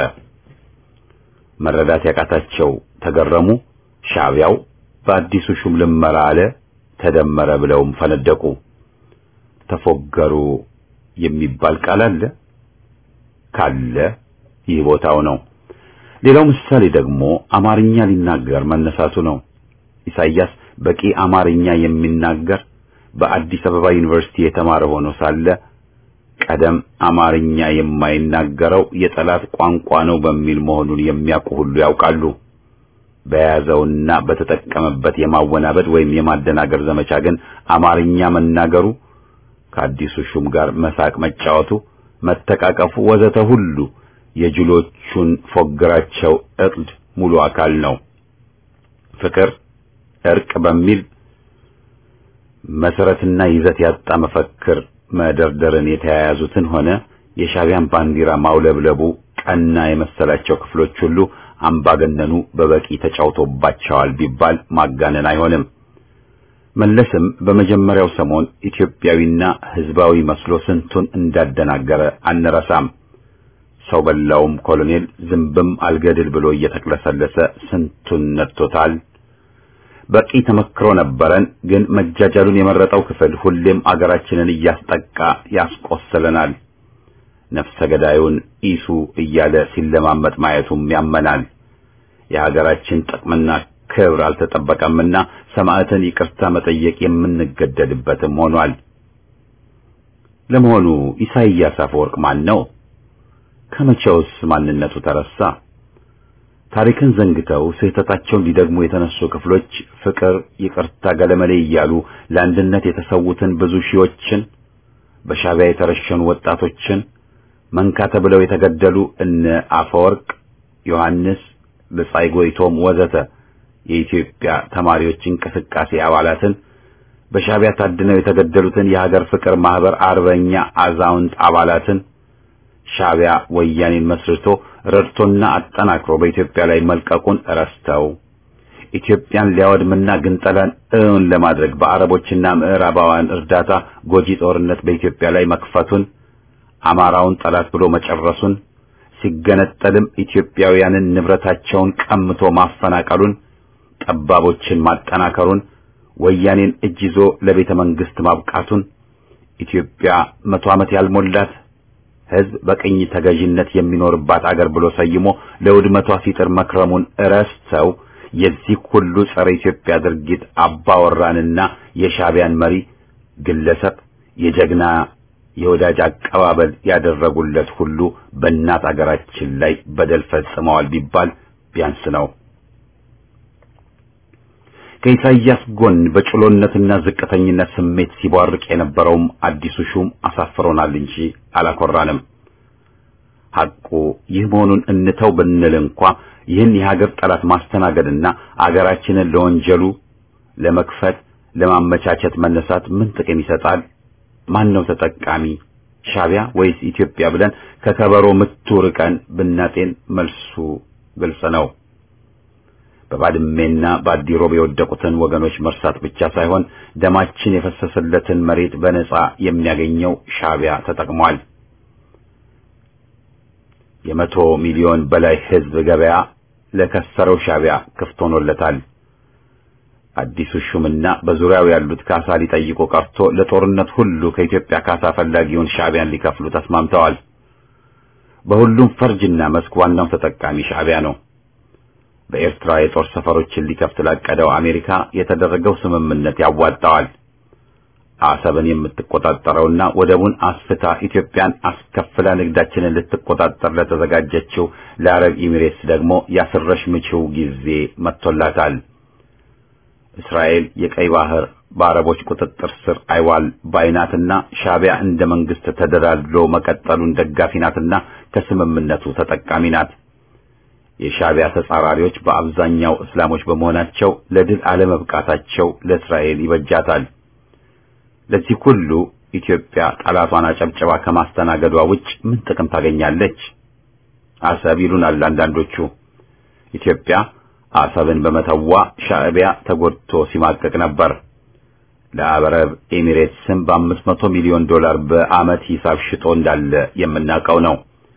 መረዳት ያቃታቸው ተገረሙ። ሻዕቢያው በአዲሱ ሹም ልመራ አለ ተደመረ ብለውም ፈነደቁ። ተፎገሩ የሚባል ቃል አለ ካለ ይህ ቦታው ነው። ሌላው ምሳሌ ደግሞ አማርኛ ሊናገር መነሳቱ ነው። ኢሳይያስ በቂ አማርኛ የሚናገር በአዲስ አበባ ዩኒቨርሲቲ የተማረ ሆኖ ሳለ ቀደም አማርኛ የማይናገረው የጠላት ቋንቋ ነው በሚል መሆኑን የሚያውቁ ሁሉ ያውቃሉ። በያዘውና በተጠቀመበት የማወናበድ ወይም የማደናገር ዘመቻ ግን አማርኛ መናገሩ ከአዲሱ ሹም ጋር መሳቅ መጫወቱ፣ መተቃቀፉ ወዘተ ሁሉ የጅሎቹን ፎግራቸው እቅድ ሙሉ አካል ነው። ፍቅር፣ እርቅ በሚል መሰረትና ይዘት ያጣ መፈክር መደርደርን የተያያዙትን ሆነ የሻዕቢያን ባንዲራ ማውለብለቡ ቀና የመሰላቸው ክፍሎች ሁሉ አምባገነኑ በበቂ ተጫውቶባቸዋል ቢባል ማጋነን አይሆንም። መለስም በመጀመሪያው ሰሞን ኢትዮጵያዊና ሕዝባዊ መስሎ ስንቱን እንዳደናገረ አንረሳም። ሰው በላውም ኮሎኔል ዝንብም አልገድል ብሎ እየተቅለሰለሰ ስንቱን ነጥቶታል። በቂ ተመክሮ ነበረን። ግን መጃጃሉን የመረጠው ክፍል ሁሌም አገራችንን እያስጠቃ ያስቆስለናል። ነፍሰ ገዳዩን ኢሱ እያለ ሲለማመጥ ማየቱም ያመናል። የሀገራችን ጥቅምና ክብር አልተጠበቀምና ሰማዕትን ይቅርታ መጠየቅ የምንገደድበትም ሆኗል። ለመሆኑ ኢሳይያስ አፈወርቅ ማን ነው? ከመቼውስ ማንነቱ ተረሳ? ታሪክን ዘንግተው ስህተታቸውን ሊደግሙ የተነሱ ክፍሎች ፍቅር፣ ይቅርታ፣ ገለመሌ እያሉ ለአንድነት የተሰዉትን ብዙ ሺዎችን በሻዕቢያ የተረሸኑ ወጣቶችን መንካ ተብለው የተገደሉ እነ አፈወርቅ ዮሐንስ፣ ብጻይ ጎይቶም ወዘተ የኢትዮጵያ ተማሪዎች እንቅስቃሴ አባላትን በሻዕቢያ ታድነው የተገደሉትን የሀገር ፍቅር ማህበር አርበኛ አዛውንት አባላትን ሻዕቢያ ወያኔን መስርቶ ረድቶና አጠናክሮ በኢትዮጵያ ላይ መልቀቁን ረስተው ኢትዮጵያን ሊያወድምና ግንጠላን እውን ለማድረግ በአረቦችና ምዕራባውያን እርዳታ ጎጂ ጦርነት በኢትዮጵያ ላይ መክፈቱን አማራውን ጠላት ብሎ መጨረሱን ሲገነጠልም ኢትዮጵያውያንን ንብረታቸውን ቀምቶ ማፈናቀሉን ጠባቦችን ማጠናከሩን ወያኔን እጅ ይዞ ለቤተ መንግስት ማብቃቱን ኢትዮጵያ መቶ ዓመት ያልሞላት ሕዝብ በቅኝ ተገዥነት የሚኖርባት አገር ብሎ ሰይሞ ለውድመቷ ሲጥር መክረሙን እረስተው የዚህ ሁሉ ጸረ ኢትዮጵያ ድርጊት አባወራንና የሻዕቢያን መሪ ግለሰብ የጀግና የወዳጅ አቀባበል ያደረጉለት ሁሉ በእናት አገራችን ላይ በደል ፈጽመዋል ቢባል ቢያንስ ነው። ከኢሳይያስ ጎን በጭሎነትና ዝቅተኝነት ስሜት ሲቧርቅ የነበረውም አዲሱ ሹም አሳፍሮናል እንጂ አላኮራንም። ሐቁ ይህ መሆኑን እንተው ብንል እንኳ ይህን የሀገር ጠላት ማስተናገድና አገራችንን ለወንጀሉ ለመክፈት ለማመቻቸት መነሳት ምን ጥቅም ይሰጣል? ማን ነው ተጠቃሚ? ሻዕቢያ ወይስ ኢትዮጵያ ብለን ከከበሮ ምቱ ርቀን ብናጤን መልሱ ግልጽ ነው። በባድሜና በአዲሮብ የወደቁትን ወገኖች መርሳት ብቻ ሳይሆን ደማችን የፈሰሰለትን መሬት በነጻ የሚያገኘው ሻዕቢያ ተጠቅሟል። የመቶ ሚሊዮን በላይ ሕዝብ ገበያ ለከሰረው ሻዕቢያ ክፍት ሆኖለታል። አዲሱ ሹምና በዙሪያው ያሉት ካሳ ሊጠይቁ ቀርቶ ለጦርነት ሁሉ ከኢትዮጵያ ካሳ ፈላጊውን ሻዕቢያን ሊከፍሉ ተስማምተዋል። በሁሉም ፈርጅና መስክ ዋናው ተጠቃሚ ሻዕቢያ ነው። በኤርትራ የጦር ሰፈሮችን ሊከፍት ላቀደው አሜሪካ የተደረገው ስምምነት ያዋጣዋል። አሰብን የምትቆጣጠረውና ወደቡን አስፍታ ኢትዮጵያን አስከፍላ ንግዳችንን ልትቆጣጠር ለተዘጋጀችው ለአረብ ኤሚሬትስ ደግሞ ያስረሽ ምችው ጊዜ መጥቶላታል። እስራኤል የቀይ ባህር በአረቦች ቁጥጥር ስር አይዋል ባይናትና ሻዕቢያ እንደ መንግስት ተደላድሎ መቀጠሉን ደጋፊ ናትና ከስምምነቱ ተጠቃሚ ናት። የሻዕቢያ ተጻራሪዎች በአብዛኛው እስላሞች በመሆናቸው ለድል አለመብቃታቸው ለእስራኤል ይበጃታል። ለዚህ ሁሉ ኢትዮጵያ ጠላቷን አጨብጨባ ከማስተናገዷ ውጭ ምን ጥቅም ታገኛለች? አሰብ ይሉናል አንዳንዶቹ። ኢትዮጵያ አሰብን በመተዋ ሻዕቢያ ተጎድቶ ሲማቀቅ ነበር። ለአረብ ኤሚሬትስም በአምስት መቶ ሚሊዮን ዶላር በዓመት ሂሳብ ሽጦ እንዳለ የምናውቀው ነው።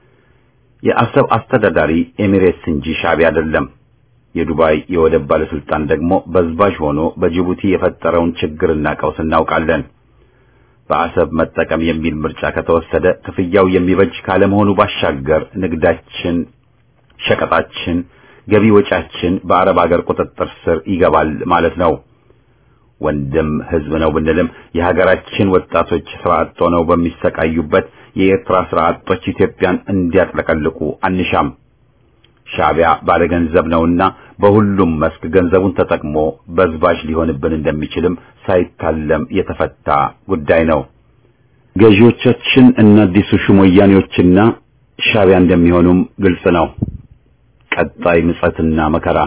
የአሰብ አስተዳዳሪ ኤሚሬትስ እንጂ ሻዕቢያ አይደለም። የዱባይ የወደብ ባለስልጣን ደግሞ በዝባዥ ሆኖ በጅቡቲ የፈጠረውን ችግርና ቀውስ እናውቃለን። በአሰብ መጠቀም የሚል ምርጫ ከተወሰደ ክፍያው የሚበጅ ካለመሆኑ ባሻገር ንግዳችን፣ ሸቀጣችን፣ ገቢ ወጫችን በአረብ አገር ቁጥጥር ስር ይገባል ማለት ነው። ወንድም ህዝብ ነው ብንልም የሀገራችን ወጣቶች ስራ አጥ ሆነው በሚሰቃዩበት የኤርትራ ስራ አጦች ኢትዮጵያን እንዲያጥለቀልቁ አንሻም። ሻዕቢያ ባለገንዘብ ነውና በሁሉም መስክ ገንዘቡን ተጠቅሞ በዝባዥ ሊሆንብን እንደሚችልም ሳይታለም የተፈታ ጉዳይ ነው። ገዢዎቻችን እና አዲሱ ሹም ወያኔዎችና ሻዕቢያ እንደሚሆኑም ግልጽ ነው። ቀጣይ ምጸትና መከራ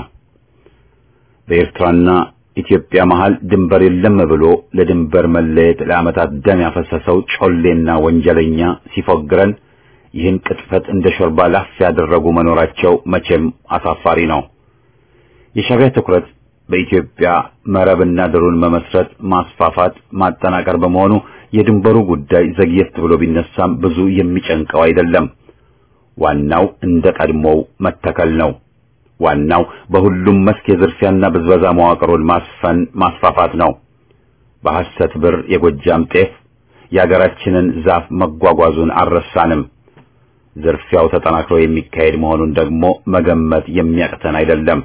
በኤርትራና ኢትዮጵያ መሃል ድንበር የለም ብሎ ለድንበር መለየት ለዓመታት ደም ያፈሰሰው ጮሌና ወንጀለኛ ሲፎግረን ይህን ቅጥፈት እንደ ሾርባ ላፍ ያደረጉ መኖራቸው መቼም አሳፋሪ ነው። የሻዕቢያ ትኩረት በኢትዮጵያ መረብና ድሩን መመስረት፣ ማስፋፋት፣ ማጠናቀር በመሆኑ የድንበሩ ጉዳይ ዘግየት ብሎ ቢነሳም ብዙ የሚጨንቀው አይደለም። ዋናው እንደ ቀድሞው መተከል ነው። ዋናው በሁሉም መስክ የዝርፊያና ብዝበዛ መዋቅሩን ማስፈን ማስፋፋት ነው። በሐሰት ብር የጎጃም ጤፍ የአገራችንን ዛፍ መጓጓዙን አልረሳንም። ዝርፊያው ተጠናክሮ የሚካሄድ መሆኑን ደግሞ መገመት የሚያቅተን አይደለም።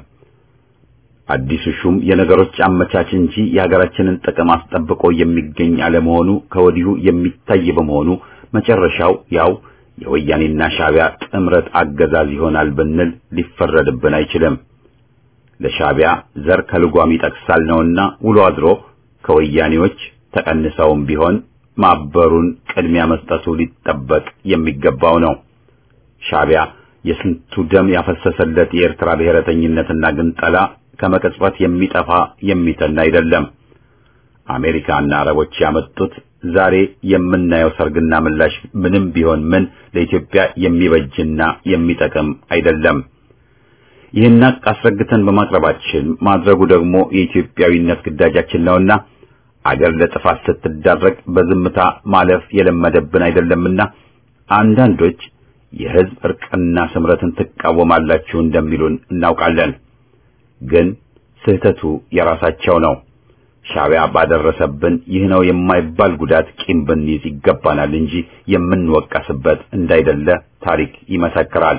አዲሱ ሹም የነገሮች አመቻች እንጂ የሀገራችንን ጥቅም አስጠብቆ የሚገኝ አለመሆኑ ከወዲሁ የሚታይ በመሆኑ መጨረሻው ያው የወያኔና ሻዕቢያ ጥምረት አገዛዝ ይሆናል ብንል ሊፈረድብን አይችልም። ለሻዕቢያ ዘር ከልጓም ይጠቅሳል ነውና ውሎ አድሮ ከወያኔዎች ተቀንሰውም ቢሆን ማበሩን ቅድሚያ መስጠቱ ሊጠበቅ የሚገባው ነው። ሻዕቢያ የስንቱ ደም ያፈሰሰለት የኤርትራ ብሔረተኝነትና ግንጠላ ከመቅጽበት የሚጠፋ የሚተን አይደለም። አሜሪካና አረቦች ያመጡት ዛሬ የምናየው ሰርግና ምላሽ ምንም ቢሆን ምን ለኢትዮጵያ የሚበጅና የሚጠቅም አይደለም። ይህን ሀቅ አስረግተን በማቅረባችን ማድረጉ ደግሞ የኢትዮጵያዊነት ግዳጃችን ነውና አገር ለጥፋት ስትዳረግ በዝምታ ማለፍ የለመደብን አይደለምና አንዳንዶች የሕዝብ እርቅና ስምረትን ትቃወማላችሁ እንደሚሉን እናውቃለን። ግን ስህተቱ የራሳቸው ነው። ሻዕቢያ ባደረሰብን ይህ ነው የማይባል ጉዳት ቂም ብንይዝ ይገባናል እንጂ የምንወቀስበት እንዳይደለ ታሪክ ይመሰክራል።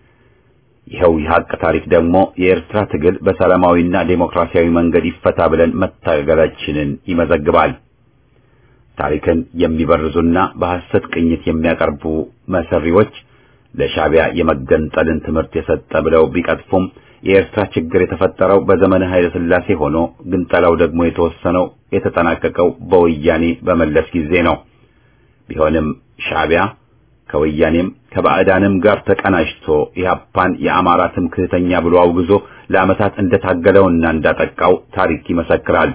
ይኸው የሀቅ ታሪክ ደግሞ የኤርትራ ትግል በሰላማዊና ዴሞክራሲያዊ መንገድ ይፈታ ብለን መታገላችንን ይመዘግባል። ታሪክን የሚበርዙና በሐሰት ቅኝት የሚያቀርቡ መሰሪዎች ለሻዕቢያ የመገንጠልን ትምህርት የሰጠ ብለው ቢቀጥፉም የኤርትራ ችግር የተፈጠረው በዘመነ ኃይለ ሥላሴ ሆኖ ግንጠላው ደግሞ የተወሰነው የተጠናቀቀው በወያኔ በመለስ ጊዜ ነው። ቢሆንም ሻዕቢያ ከወያኔም ከባዕዳንም ጋር ተቀናጅቶ ኢህአፓን የአማራ ትምክህተኛ ብሎ አውግዞ ለዓመታት እንደታገለውና እንዳጠቃው ታሪክ ይመሰክራል።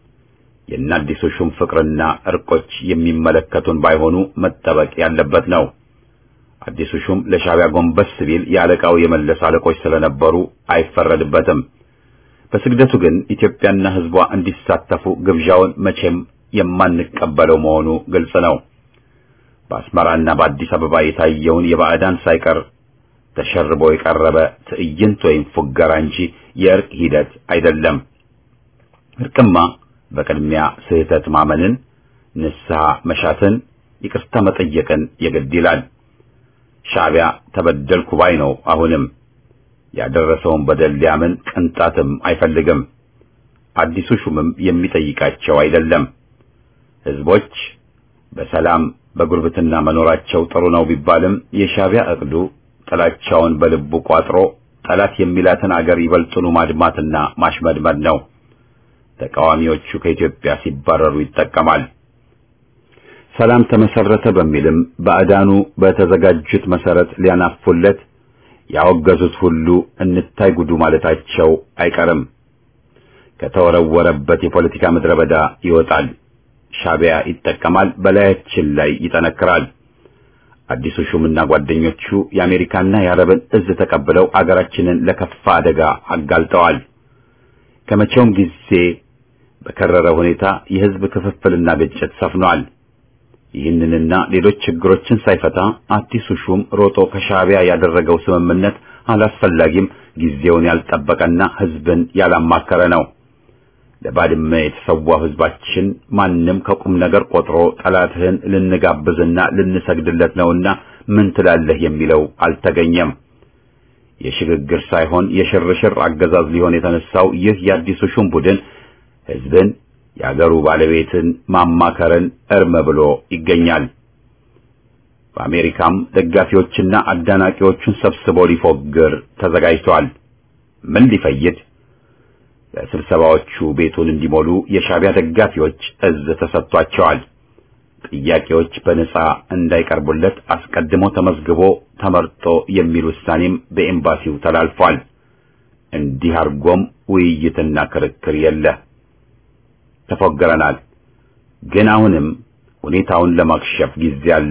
የአዲሱ ሹም ፍቅርና እርቆች የሚመለከቱን ባይሆኑ መጠበቅ ያለበት ነው። አዲሱ ሹም ለሻዕቢያ ጎንበስ ቢል የአለቃው የመለስ አለቆች ስለነበሩ አይፈረድበትም። በስግደቱ ግን ኢትዮጵያና ሕዝቧ እንዲሳተፉ ግብዣውን መቼም የማንቀበለው መሆኑ ግልጽ ነው። በአስመራና በአዲስ አበባ የታየውን የባዕዳን ሳይቀር ተሸርቦ የቀረበ ትዕይንት ወይም ፉገራ እንጂ የእርቅ ሂደት አይደለም። እርቅማ በቅድሚያ ስህተት ማመንን፣ ንስሐ መሻትን፣ ይቅርታ መጠየቅን የግድ ይላል። ሻዕቢያ ተበደልኩ ባይ ነው። አሁንም ያደረሰውን በደል ሊያምን ቅንጣትም አይፈልግም። አዲሱ ሹምም የሚጠይቃቸው አይደለም። ህዝቦች በሰላም በጉርብትና መኖራቸው ጥሩ ነው ቢባልም የሻዕቢያ እቅዱ ጥላቻውን በልቡ ቋጥሮ ጠላት የሚላትን አገር ይበልጡኑ ማድማትና ማሽመድመድ ነው። ተቃዋሚዎቹ ከኢትዮጵያ ሲባረሩ ይጠቀማል። ሰላም ተመሰረተ በሚልም ባዕዳኑ በተዘጋጁት መሰረት ሊያናፉለት ያወገዙት ሁሉ እንታይ ጉዱ ማለታቸው አይቀርም። ከተወረወረበት የፖለቲካ ምድረ በዳ ይወጣል። ሻዕቢያ ይጠቀማል፣ በላያችን ላይ ይጠነክራል። አዲሱ ሹምና ጓደኞቹ የአሜሪካና የአረብን እዝ ተቀብለው አገራችንን ለከፋ አደጋ አጋልጠዋል። ከመቼውም ጊዜ በከረረ ሁኔታ የህዝብ ክፍፍልና ግጭት ሰፍኗል። ይህንንና ሌሎች ችግሮችን ሳይፈታ አዲሱ ሹም ሮጦ ከሻዕቢያ ያደረገው ስምምነት አላስፈላጊም፣ ጊዜውን ያልጠበቀና ህዝብን ያላማከረ ነው። ለባድመ የተሰዋው ህዝባችን ማንም ከቁም ነገር ቆጥሮ ጠላትህን ልንጋብዝና ልንሰግድለት ነውና ምን ትላለህ የሚለው አልተገኘም። የሽግግር ሳይሆን የሽርሽር አገዛዝ ሊሆን የተነሳው ይህ የአዲሱ ሹም ቡድን ህዝብን የአገሩ ባለቤትን ማማከርን እርም ብሎ ይገኛል። በአሜሪካም ደጋፊዎችና አዳናቂዎቹን ሰብስቦ ሊፎግር ተዘጋጅቷል። ምን ሊፈይድ? በስብሰባዎቹ ቤቱን እንዲሞሉ የሻዕቢያ ደጋፊዎች እዝ ተሰጥቷቸዋል። ጥያቄዎች በነጻ እንዳይቀርቡለት አስቀድሞ ተመዝግቦ ተመርጦ የሚል ውሳኔም በኤምባሲው ተላልፏል። እንዲህ አድርጎም ውይይትና ክርክር የለ። ተፎገረናል። ግን አሁንም ሁኔታውን ለማክሸፍ ጊዜ አለ።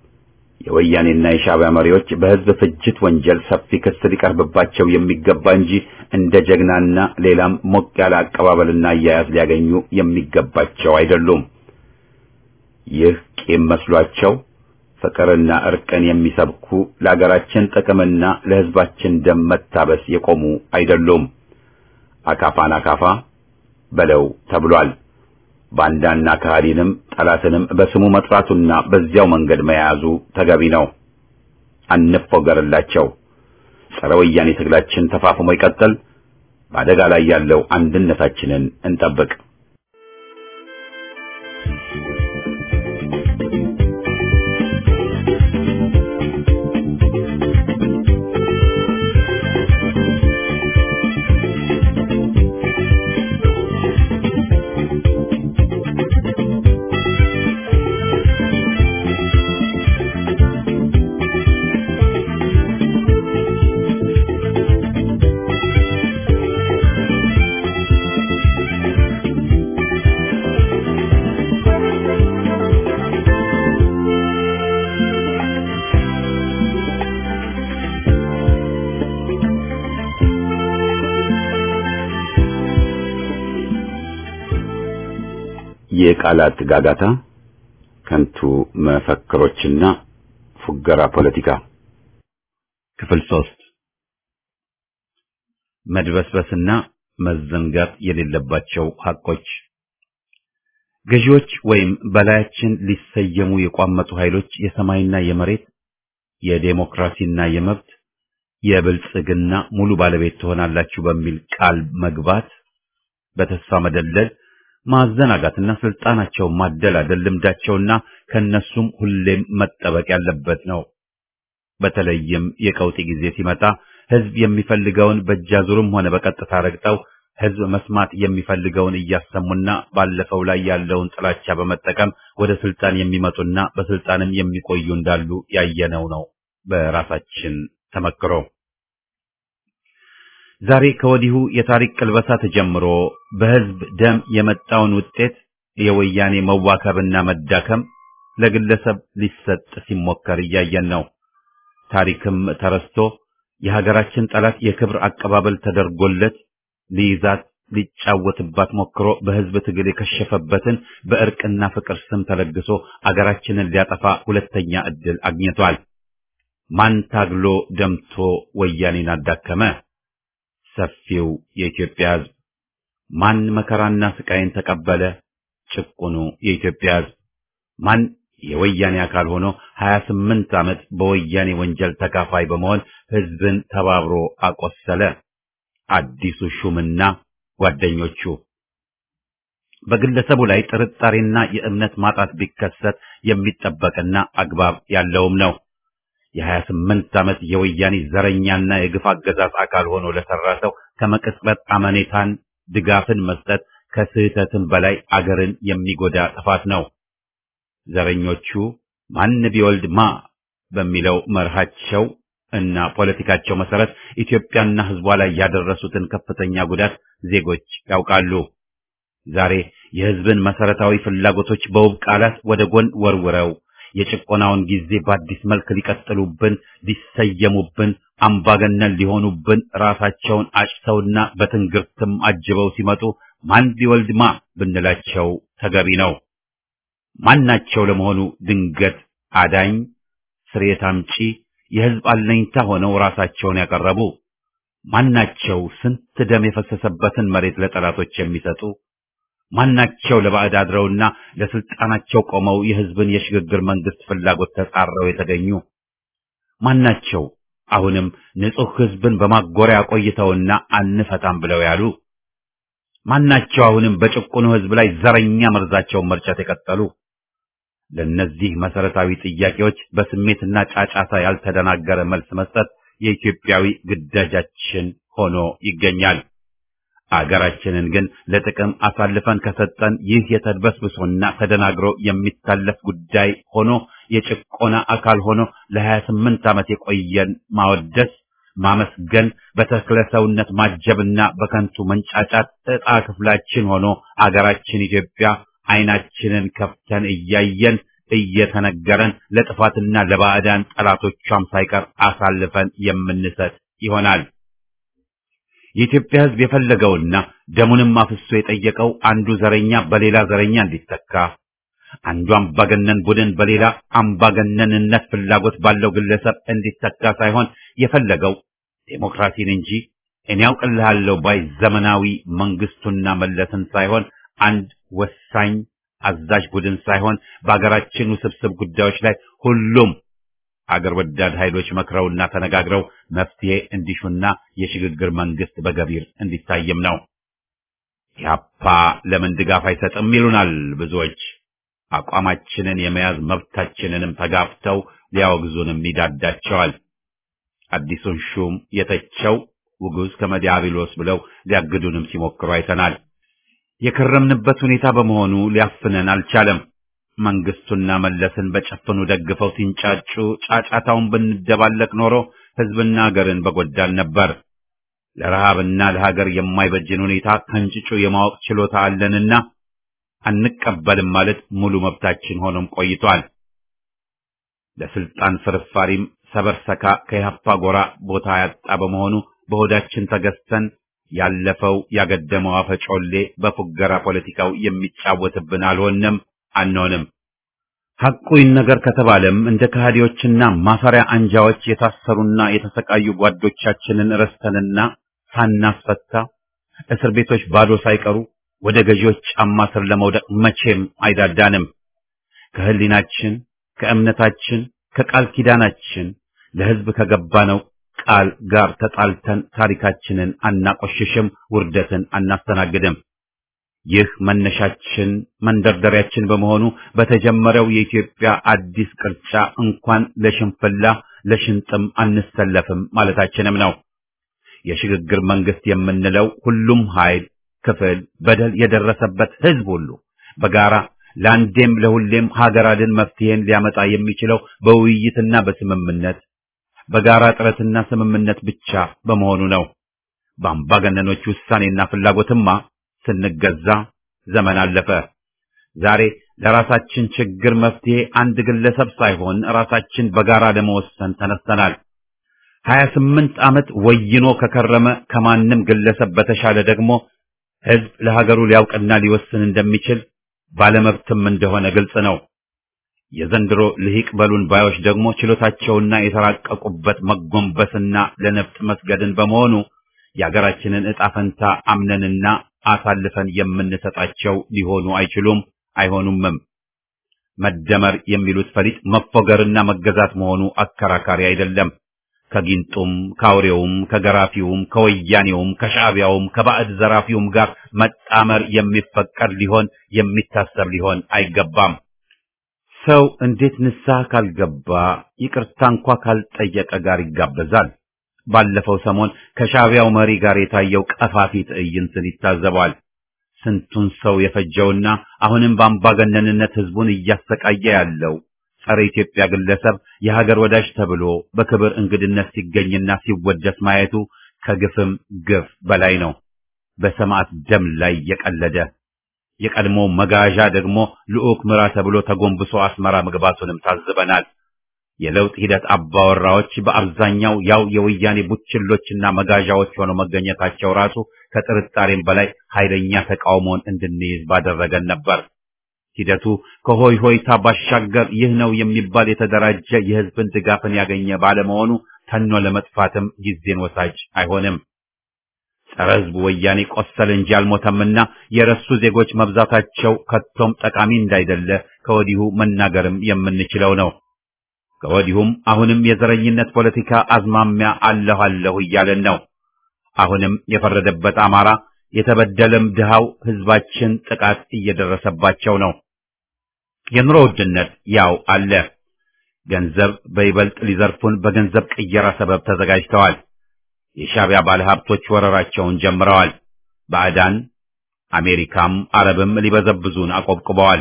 የወያኔና የሻዕቢያ መሪዎች በህዝብ ፍጅት ወንጀል ሰፊ ክስ ሊቀርብባቸው የሚገባ እንጂ እንደ ጀግናና ሌላም ሞቅ ያለ አቀባበልና አያያዝ ሊያገኙ የሚገባቸው አይደሉም። ይህ ቂም መስሏቸው ፍቅርና እርቅን የሚሰብኩ ለአገራችን ጥቅምና ለህዝባችን ደም መታበስ የቆሙ አይደሉም። አካፋን አካፋ በለው ተብሏል። ባንዳና ከሃዲንም ጠላትንም በስሙ መጥራቱና በዚያው መንገድ መያዙ ተገቢ ነው። አንፎገርላቸው። ጸረ ወያኔ ትግላችን ተፋፍሞ ይቀጥል። በአደጋ ላይ ያለው አንድነታችንን እንጠብቅ። የቃላት ጋጋታ፣ ከንቱ መፈክሮችና ፉገራ ፖለቲካ ክፍል ሶስት መድበስበስና መዘንጋት የሌለባቸው ሐቆች ገዢዎች ወይም በላያችን ሊሰየሙ የቋመጡ ኃይሎች የሰማይና የመሬት የዴሞክራሲና የመብት የብልጽግና ሙሉ ባለቤት ትሆናላችሁ በሚል ቃል መግባት በተስፋ መደለል ማዘናጋትና ስልጣናቸው ማደላደል ልምዳቸውና ከነሱም ሁሌም መጠበቅ ያለበት ነው። በተለይም የቀውጢ ጊዜ ሲመጣ ህዝብ የሚፈልገውን በእጃዙርም ሆነ በቀጥታ ረግጠው ህዝብ መስማት የሚፈልገውን እያሰሙና ባለፈው ላይ ያለውን ጥላቻ በመጠቀም ወደ ስልጣን የሚመጡና በስልጣንም የሚቆዩ እንዳሉ ያየነው ነው በራሳችን ተመክሮ። ዛሬ ከወዲሁ የታሪክ ቅልበሳ ተጀምሮ በህዝብ ደም የመጣውን ውጤት የወያኔ መዋከብና መዳከም ለግለሰብ ሊሰጥ ሲሞከር እያየን ነው። ታሪክም ተረስቶ የሀገራችን ጠላት የክብር አቀባበል ተደርጎለት ሊይዛት ሊጫወትባት ሞክሮ በህዝብ ትግል የከሸፈበትን በእርቅና ፍቅር ስም ተለግሶ አገራችንን ሊያጠፋ ሁለተኛ ዕድል አግኝቷል። ማን ታግሎ ደምቶ ወያኔን አዳከመ? ሰፊው የኢትዮጵያ ሕዝብ። ማን መከራና ስቃይን ተቀበለ? ጭቁኑ የኢትዮጵያ ሕዝብ። ማን የወያኔ አካል ሆኖ 28 ዓመት በወያኔ ወንጀል ተካፋይ በመሆን ሕዝብን ተባብሮ አቆሰለ? አዲሱ ሹምና ጓደኞቹ። በግለሰቡ ላይ ጥርጣሬና የእምነት ማጣት ቢከሰት የሚጠበቅና አግባብ ያለውም ነው። የሀያ ስምንት ዓመት የወያኔ ዘረኛና የግፍ አገዛዝ አካል ሆኖ ለሰራ ሰው ከመቅጽበት አመኔታን ድጋፍን መስጠት ከስህተትም በላይ አገርን የሚጎዳ ጥፋት ነው። ዘረኞቹ ማን ቢወልድ ማ በሚለው መርሃቸው እና ፖለቲካቸው መሰረት ኢትዮጵያና ሕዝቧ ላይ ያደረሱትን ከፍተኛ ጉዳት ዜጎች ያውቃሉ። ዛሬ የሕዝብን መሰረታዊ ፍላጎቶች በውብ ቃላት ወደ ጎን ወርውረው የጭቆናውን ጊዜ በአዲስ መልክ ሊቀጥሉብን፣ ሊሰየሙብን፣ አምባገነን ሊሆኑብን ራሳቸውን አጭተውና በትንግርትም አጅበው ሲመጡ ማን ቢወልድ ማ ብንላቸው ተገቢ ነው። ማናቸው ለመሆኑ ድንገት አዳኝ፣ ስርየት አምጪ፣ የሕዝብ አለኝታ ሆነው ራሳቸውን ያቀረቡ ማናቸው? ስንት ደም የፈሰሰበትን መሬት ለጠላቶች የሚሰጡ ማናቸው? ለባዕድ አድረውና ለስልጣናቸው ቆመው የሕዝብን የሽግግር መንግስት ፍላጎት ተጻረው የተገኙ ማናቸው? አሁንም ንጹሕ ሕዝብን በማጎሪያ ቆይተውና አንፈታም ብለው ያሉ ማናቸው? አሁንም በጭቁኑ ሕዝብ ላይ ዘረኛ መርዛቸውን መርጨት የቀጠሉ ለእነዚህ መሰረታዊ ጥያቄዎች በስሜትና ጫጫታ ያልተደናገረ መልስ መስጠት የኢትዮጵያዊ ግዳጃችን ሆኖ ይገኛል። አገራችንን ግን ለጥቅም አሳልፈን ከሰጠን ይህ የተድበስብሶና ተደናግሮ የሚታለፍ ጉዳይ ሆኖ የጭቆና አካል ሆኖ ለሀያ ስምንት ዓመት የቆየን ማወደስ፣ ማመስገን፣ በተክለ ሰውነት ማጀብና በከንቱ መንጫጫት ዕጣ ክፍላችን ሆኖ አገራችን ኢትዮጵያ ዓይናችንን ከፍተን እያየን እየተነገረን ለጥፋትና ለባዕዳን ጠላቶቿም ሳይቀር አሳልፈን የምንሰጥ ይሆናል። የኢትዮጵያ ሕዝብ የፈለገውና ደሙንም አፍሶ የጠየቀው አንዱ ዘረኛ በሌላ ዘረኛ እንዲተካ፣ አንዱ አምባገነን ቡድን በሌላ አምባገነንነት ፍላጎት ባለው ግለሰብ እንዲተካ ሳይሆን የፈለገው ዴሞክራሲን እንጂ እኔ ያውቅልሃለሁ ባይ ዘመናዊ መንግስቱና መለስን ሳይሆን አንድ ወሳኝ አዛዥ ቡድን ሳይሆን በአገራችን ውስብስብ ጉዳዮች ላይ ሁሉም አገር ወዳድ ኃይሎች መክረውና ተነጋግረው መፍትሄ እንዲሹና የሽግግር መንግስት በገቢር እንዲታይም ነው። ኢህአፓ ለምን ድጋፍ አይሰጥም ይሉናል ብዙዎች። አቋማችንን የመያዝ መብታችንንም ተጋፍተው ሊያወግዙንም ይዳዳቸዋል። አዲሱን ሹም የተቸው ውጉዝ ከመዲያብሎስ ብለው ሊያግዱንም ሲሞክሩ አይተናል። የከረምንበት ሁኔታ በመሆኑ ሊያፍነን አልቻለም። መንግስቱና መለስን በጨፍኑ ደግፈው ሲንጫጩ ጫጫታውን ብንደባለቅ ኖሮ ህዝብና ሀገርን በጎዳን ነበር። ለረሃብና ለሀገር የማይበጅን ሁኔታ ከንጭጩ የማወቅ ችሎታ አለንና አንቀበልም ማለት ሙሉ መብታችን ሆኖም ቆይቷል። ለስልጣን ፍርፋሪም ሰበርሰካ ከኢህአፓ ጎራ ቦታ ያጣ በመሆኑ በሆዳችን ተገዝተን ያለፈው ያገደመው አፈጮሌ በፉገራ ፖለቲካው የሚጫወትብን አልሆንም አንሆንም። ሐቁ ይነገር ከተባለም እንደ ከሃዲዎችና ማፈሪያ አንጃዎች የታሰሩና የተሰቃዩ ጓዶቻችንን ረስተንና ሳናስፈታ እስር ቤቶች ባዶ ሳይቀሩ ወደ ገዢዎች ጫማ ስር ለመውደቅ መቼም አይዳዳንም። ከህሊናችን፣ ከእምነታችን፣ ከቃል ኪዳናችን ለህዝብ ከገባነው ቃል ጋር ተጣልተን ታሪካችንን አናቆሽሽም፣ ውርደትን አናስተናግድም። ይህ መነሻችን መንደርደሪያችን በመሆኑ በተጀመረው የኢትዮጵያ አዲስ ቅርጫ እንኳን ለሽንፍላ ለሽንጥም አንሰለፍም ማለታችንም ነው። የሽግግር መንግስት የምንለው ሁሉም ኃይል፣ ክፍል፣ በደል የደረሰበት ህዝብ ሁሉ በጋራ ለአንዴም ለሁሌም ሀገር አድን መፍትሄን ሊያመጣ የሚችለው በውይይትና በስምምነት በጋራ ጥረትና ስምምነት ብቻ በመሆኑ ነው። በአምባገነኖች ውሳኔና ፍላጎትማ ስንገዛ ዘመን አለፈ። ዛሬ ለራሳችን ችግር መፍትሄ አንድ ግለሰብ ሳይሆን ራሳችን በጋራ ለመወሰን ተነስተናል። ሀያ ስምንት ዓመት ወይኖ ከከረመ ከማንም ግለሰብ በተሻለ ደግሞ ህዝብ ለሀገሩ ሊያውቅና ሊወስን እንደሚችል ባለመብትም እንደሆነ ግልጽ ነው። የዘንድሮ ልሂቅ በሉን ባዮች ደግሞ ችሎታቸውና የተራቀቁበት መጎንበስና ለነፍጥ መስገድን በመሆኑ የአገራችንን ዕጣ ፈንታ አምነንና አሳልፈን የምንሰጣቸው ሊሆኑ አይችሉም፣ አይሆኑምም። መደመር የሚሉት ፈሊጥ መፎገርና መገዛት መሆኑ አከራካሪ አይደለም። ከጊንጡም ከአውሬውም ከገራፊውም ከወያኔውም ከሻዕቢያውም ከባዕድ ዘራፊውም ጋር መጣመር የሚፈቀድ ሊሆን የሚታሰብ ሊሆን አይገባም። ሰው እንዴት ንስሐ ካልገባ ይቅርታ እንኳ ካልጠየቀ ጋር ይጋበዛል? ባለፈው ሰሞን ከሻዕቢያው መሪ ጋር የታየው ቀፋፊ ትዕይንትን ይታዘባል። ስንቱን ሰው የፈጀውና አሁንም በአምባገነንነት ህዝቡን እያሰቃየ ያለው ጸረ ኢትዮጵያ ግለሰብ የሀገር ወዳጅ ተብሎ በክብር እንግድነት ሲገኝና ሲወደስ ማየቱ ከግፍም ግፍ በላይ ነው። በሰማዕት ደም ላይ የቀለደ የቀድሞ መጋዣ ደግሞ ልዑክ ምራ ተብሎ ተጎንብሶ አስመራ መግባቱንም ታዝበናል። የለውጥ ሂደት አባወራዎች በአብዛኛው ያው የወያኔ ቡችሎችና መጋዣዎች ሆነው መገኘታቸው ራሱ ከጥርጣሬም በላይ ኃይለኛ ተቃውሞን እንድንይዝ ባደረገን ነበር። ሂደቱ ከሆይ ሆይታ ባሻገር ይህ ነው የሚባል የተደራጀ የህዝብን ድጋፍን ያገኘ ባለመሆኑ ተኖ ለመጥፋትም ጊዜን ወሳጅ አይሆንም። ጸረ ህዝቡ ወያኔ ቆሰለ እንጂ አልሞተምና የረሱ ዜጎች መብዛታቸው ከቶም ጠቃሚ እንዳይደለ ከወዲሁ መናገርም የምንችለው ነው። ከወዲሁም አሁንም የዘረኝነት ፖለቲካ አዝማሚያ አለሁ አለሁ እያለን ነው። አሁንም የፈረደበት አማራ የተበደለም ድሃው ህዝባችን ጥቃት እየደረሰባቸው ነው። የኑሮ ውድነት ያው አለ። ገንዘብ በይበልጥ ሊዘርፉን በገንዘብ ቅየራ ሰበብ ተዘጋጅተዋል። የሻዕቢያ ባለሀብቶች ወረራቸውን ጀምረዋል። ባዕዳን አሜሪካም አረብም ሊበዘብዙን አቆብቁበዋል።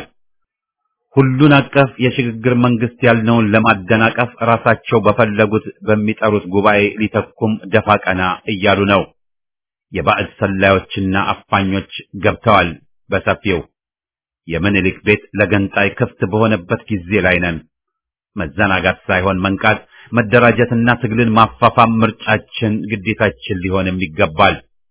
ሁሉን አቀፍ የሽግግር መንግስት ያልነውን ለማደናቀፍ ራሳቸው በፈለጉት በሚጠሩት ጉባኤ ሊተኩም ደፋ ቀና እያሉ ነው። የባዕድ ሰላዮችና አፋኞች ገብተዋል በሰፊው። የምኒልክ ቤት ለገንጣይ ክፍት በሆነበት ጊዜ ላይ ነን። መዘናጋት ሳይሆን መንቃት፣ መደራጀትና ትግልን ማፋፋም ምርጫችን፣ ግዴታችን ሊሆንም ይገባል።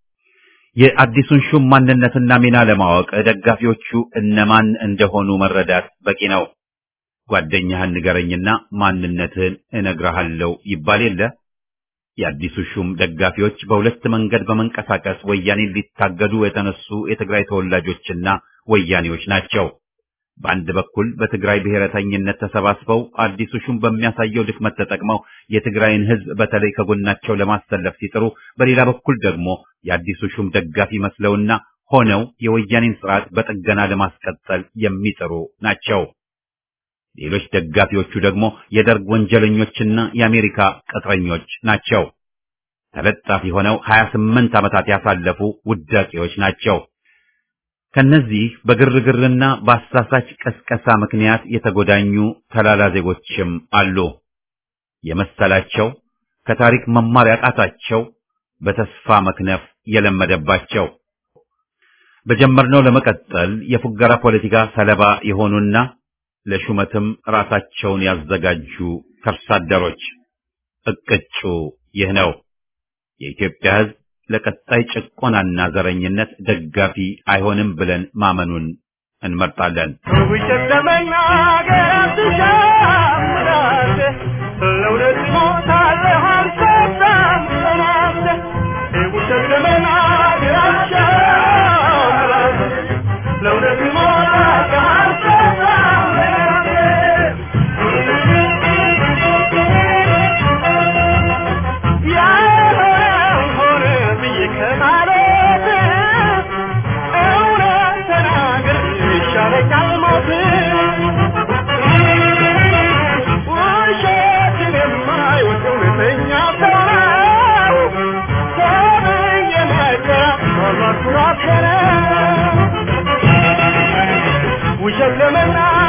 የአዲሱን ሹም ማንነትና ሚና ለማወቅ ደጋፊዎቹ እነማን እንደሆኑ መረዳት በቂ ነው። ጓደኛህን ንገረኝና ማንነትህን እነግርሃለሁ ይባል የለ። የአዲሱ ሹም ደጋፊዎች በሁለት መንገድ በመንቀሳቀስ ወያኔን ሊታገዱ የተነሱ የትግራይ ተወላጆችና ወያኔዎች ናቸው። በአንድ በኩል በትግራይ ብሔረተኝነት ተሰባስበው አዲሱ ሹም በሚያሳየው ድክመት ተጠቅመው የትግራይን ሕዝብ በተለይ ከጎናቸው ለማሰለፍ ሲጥሩ፣ በሌላ በኩል ደግሞ የአዲሱ ሹም ደጋፊ መስለውና ሆነው የወያኔን ስርዓት በጥገና ለማስቀጠል የሚጥሩ ናቸው። ሌሎች ደጋፊዎቹ ደግሞ የደርግ ወንጀለኞችና የአሜሪካ ቅጥረኞች ናቸው። ተለጣፊ ሆነው 28 ዓመታት ያሳለፉ ውዳቂዎች ናቸው። ከነዚህ በግርግርና በአሳሳች ቀስቀሳ ምክንያት የተጎዳኙ ተላላ ዜጎችም አሉ። የመሰላቸው ከታሪክ መማር ያቃታቸው በተስፋ መክነፍ የለመደባቸው በጀመርነው ለመቀጠል የፉገራ ፖለቲካ ሰለባ የሆኑና ለሹመትም ራሳቸውን ያዘጋጁ ከርሳደሮች እቅጩ ይህ ነው። የኢትዮጵያ ሕዝብ ለቀጣይ ጭቆናና ዘረኝነት ደጋፊ አይሆንም ብለን ማመኑን እንመርጣለን። ውሸት ለመናገር አትሻምራት፣ ለእውነት ሞታለህ አልሰጣም ጽናት። ውሸት ለመናገር አትሻምራት፣ ለእውነት ሞታለህ አልሰጣም ጽናት። ያልሆነ ብዬ ከማለት እውነት ተናግር ይሻለኛል ሞት። ውሸትን የማይወድ እውነተኛ ሰው ነው ተብዬ መከራ ኖርኩ ኖርኩ ውሸት ለመናገር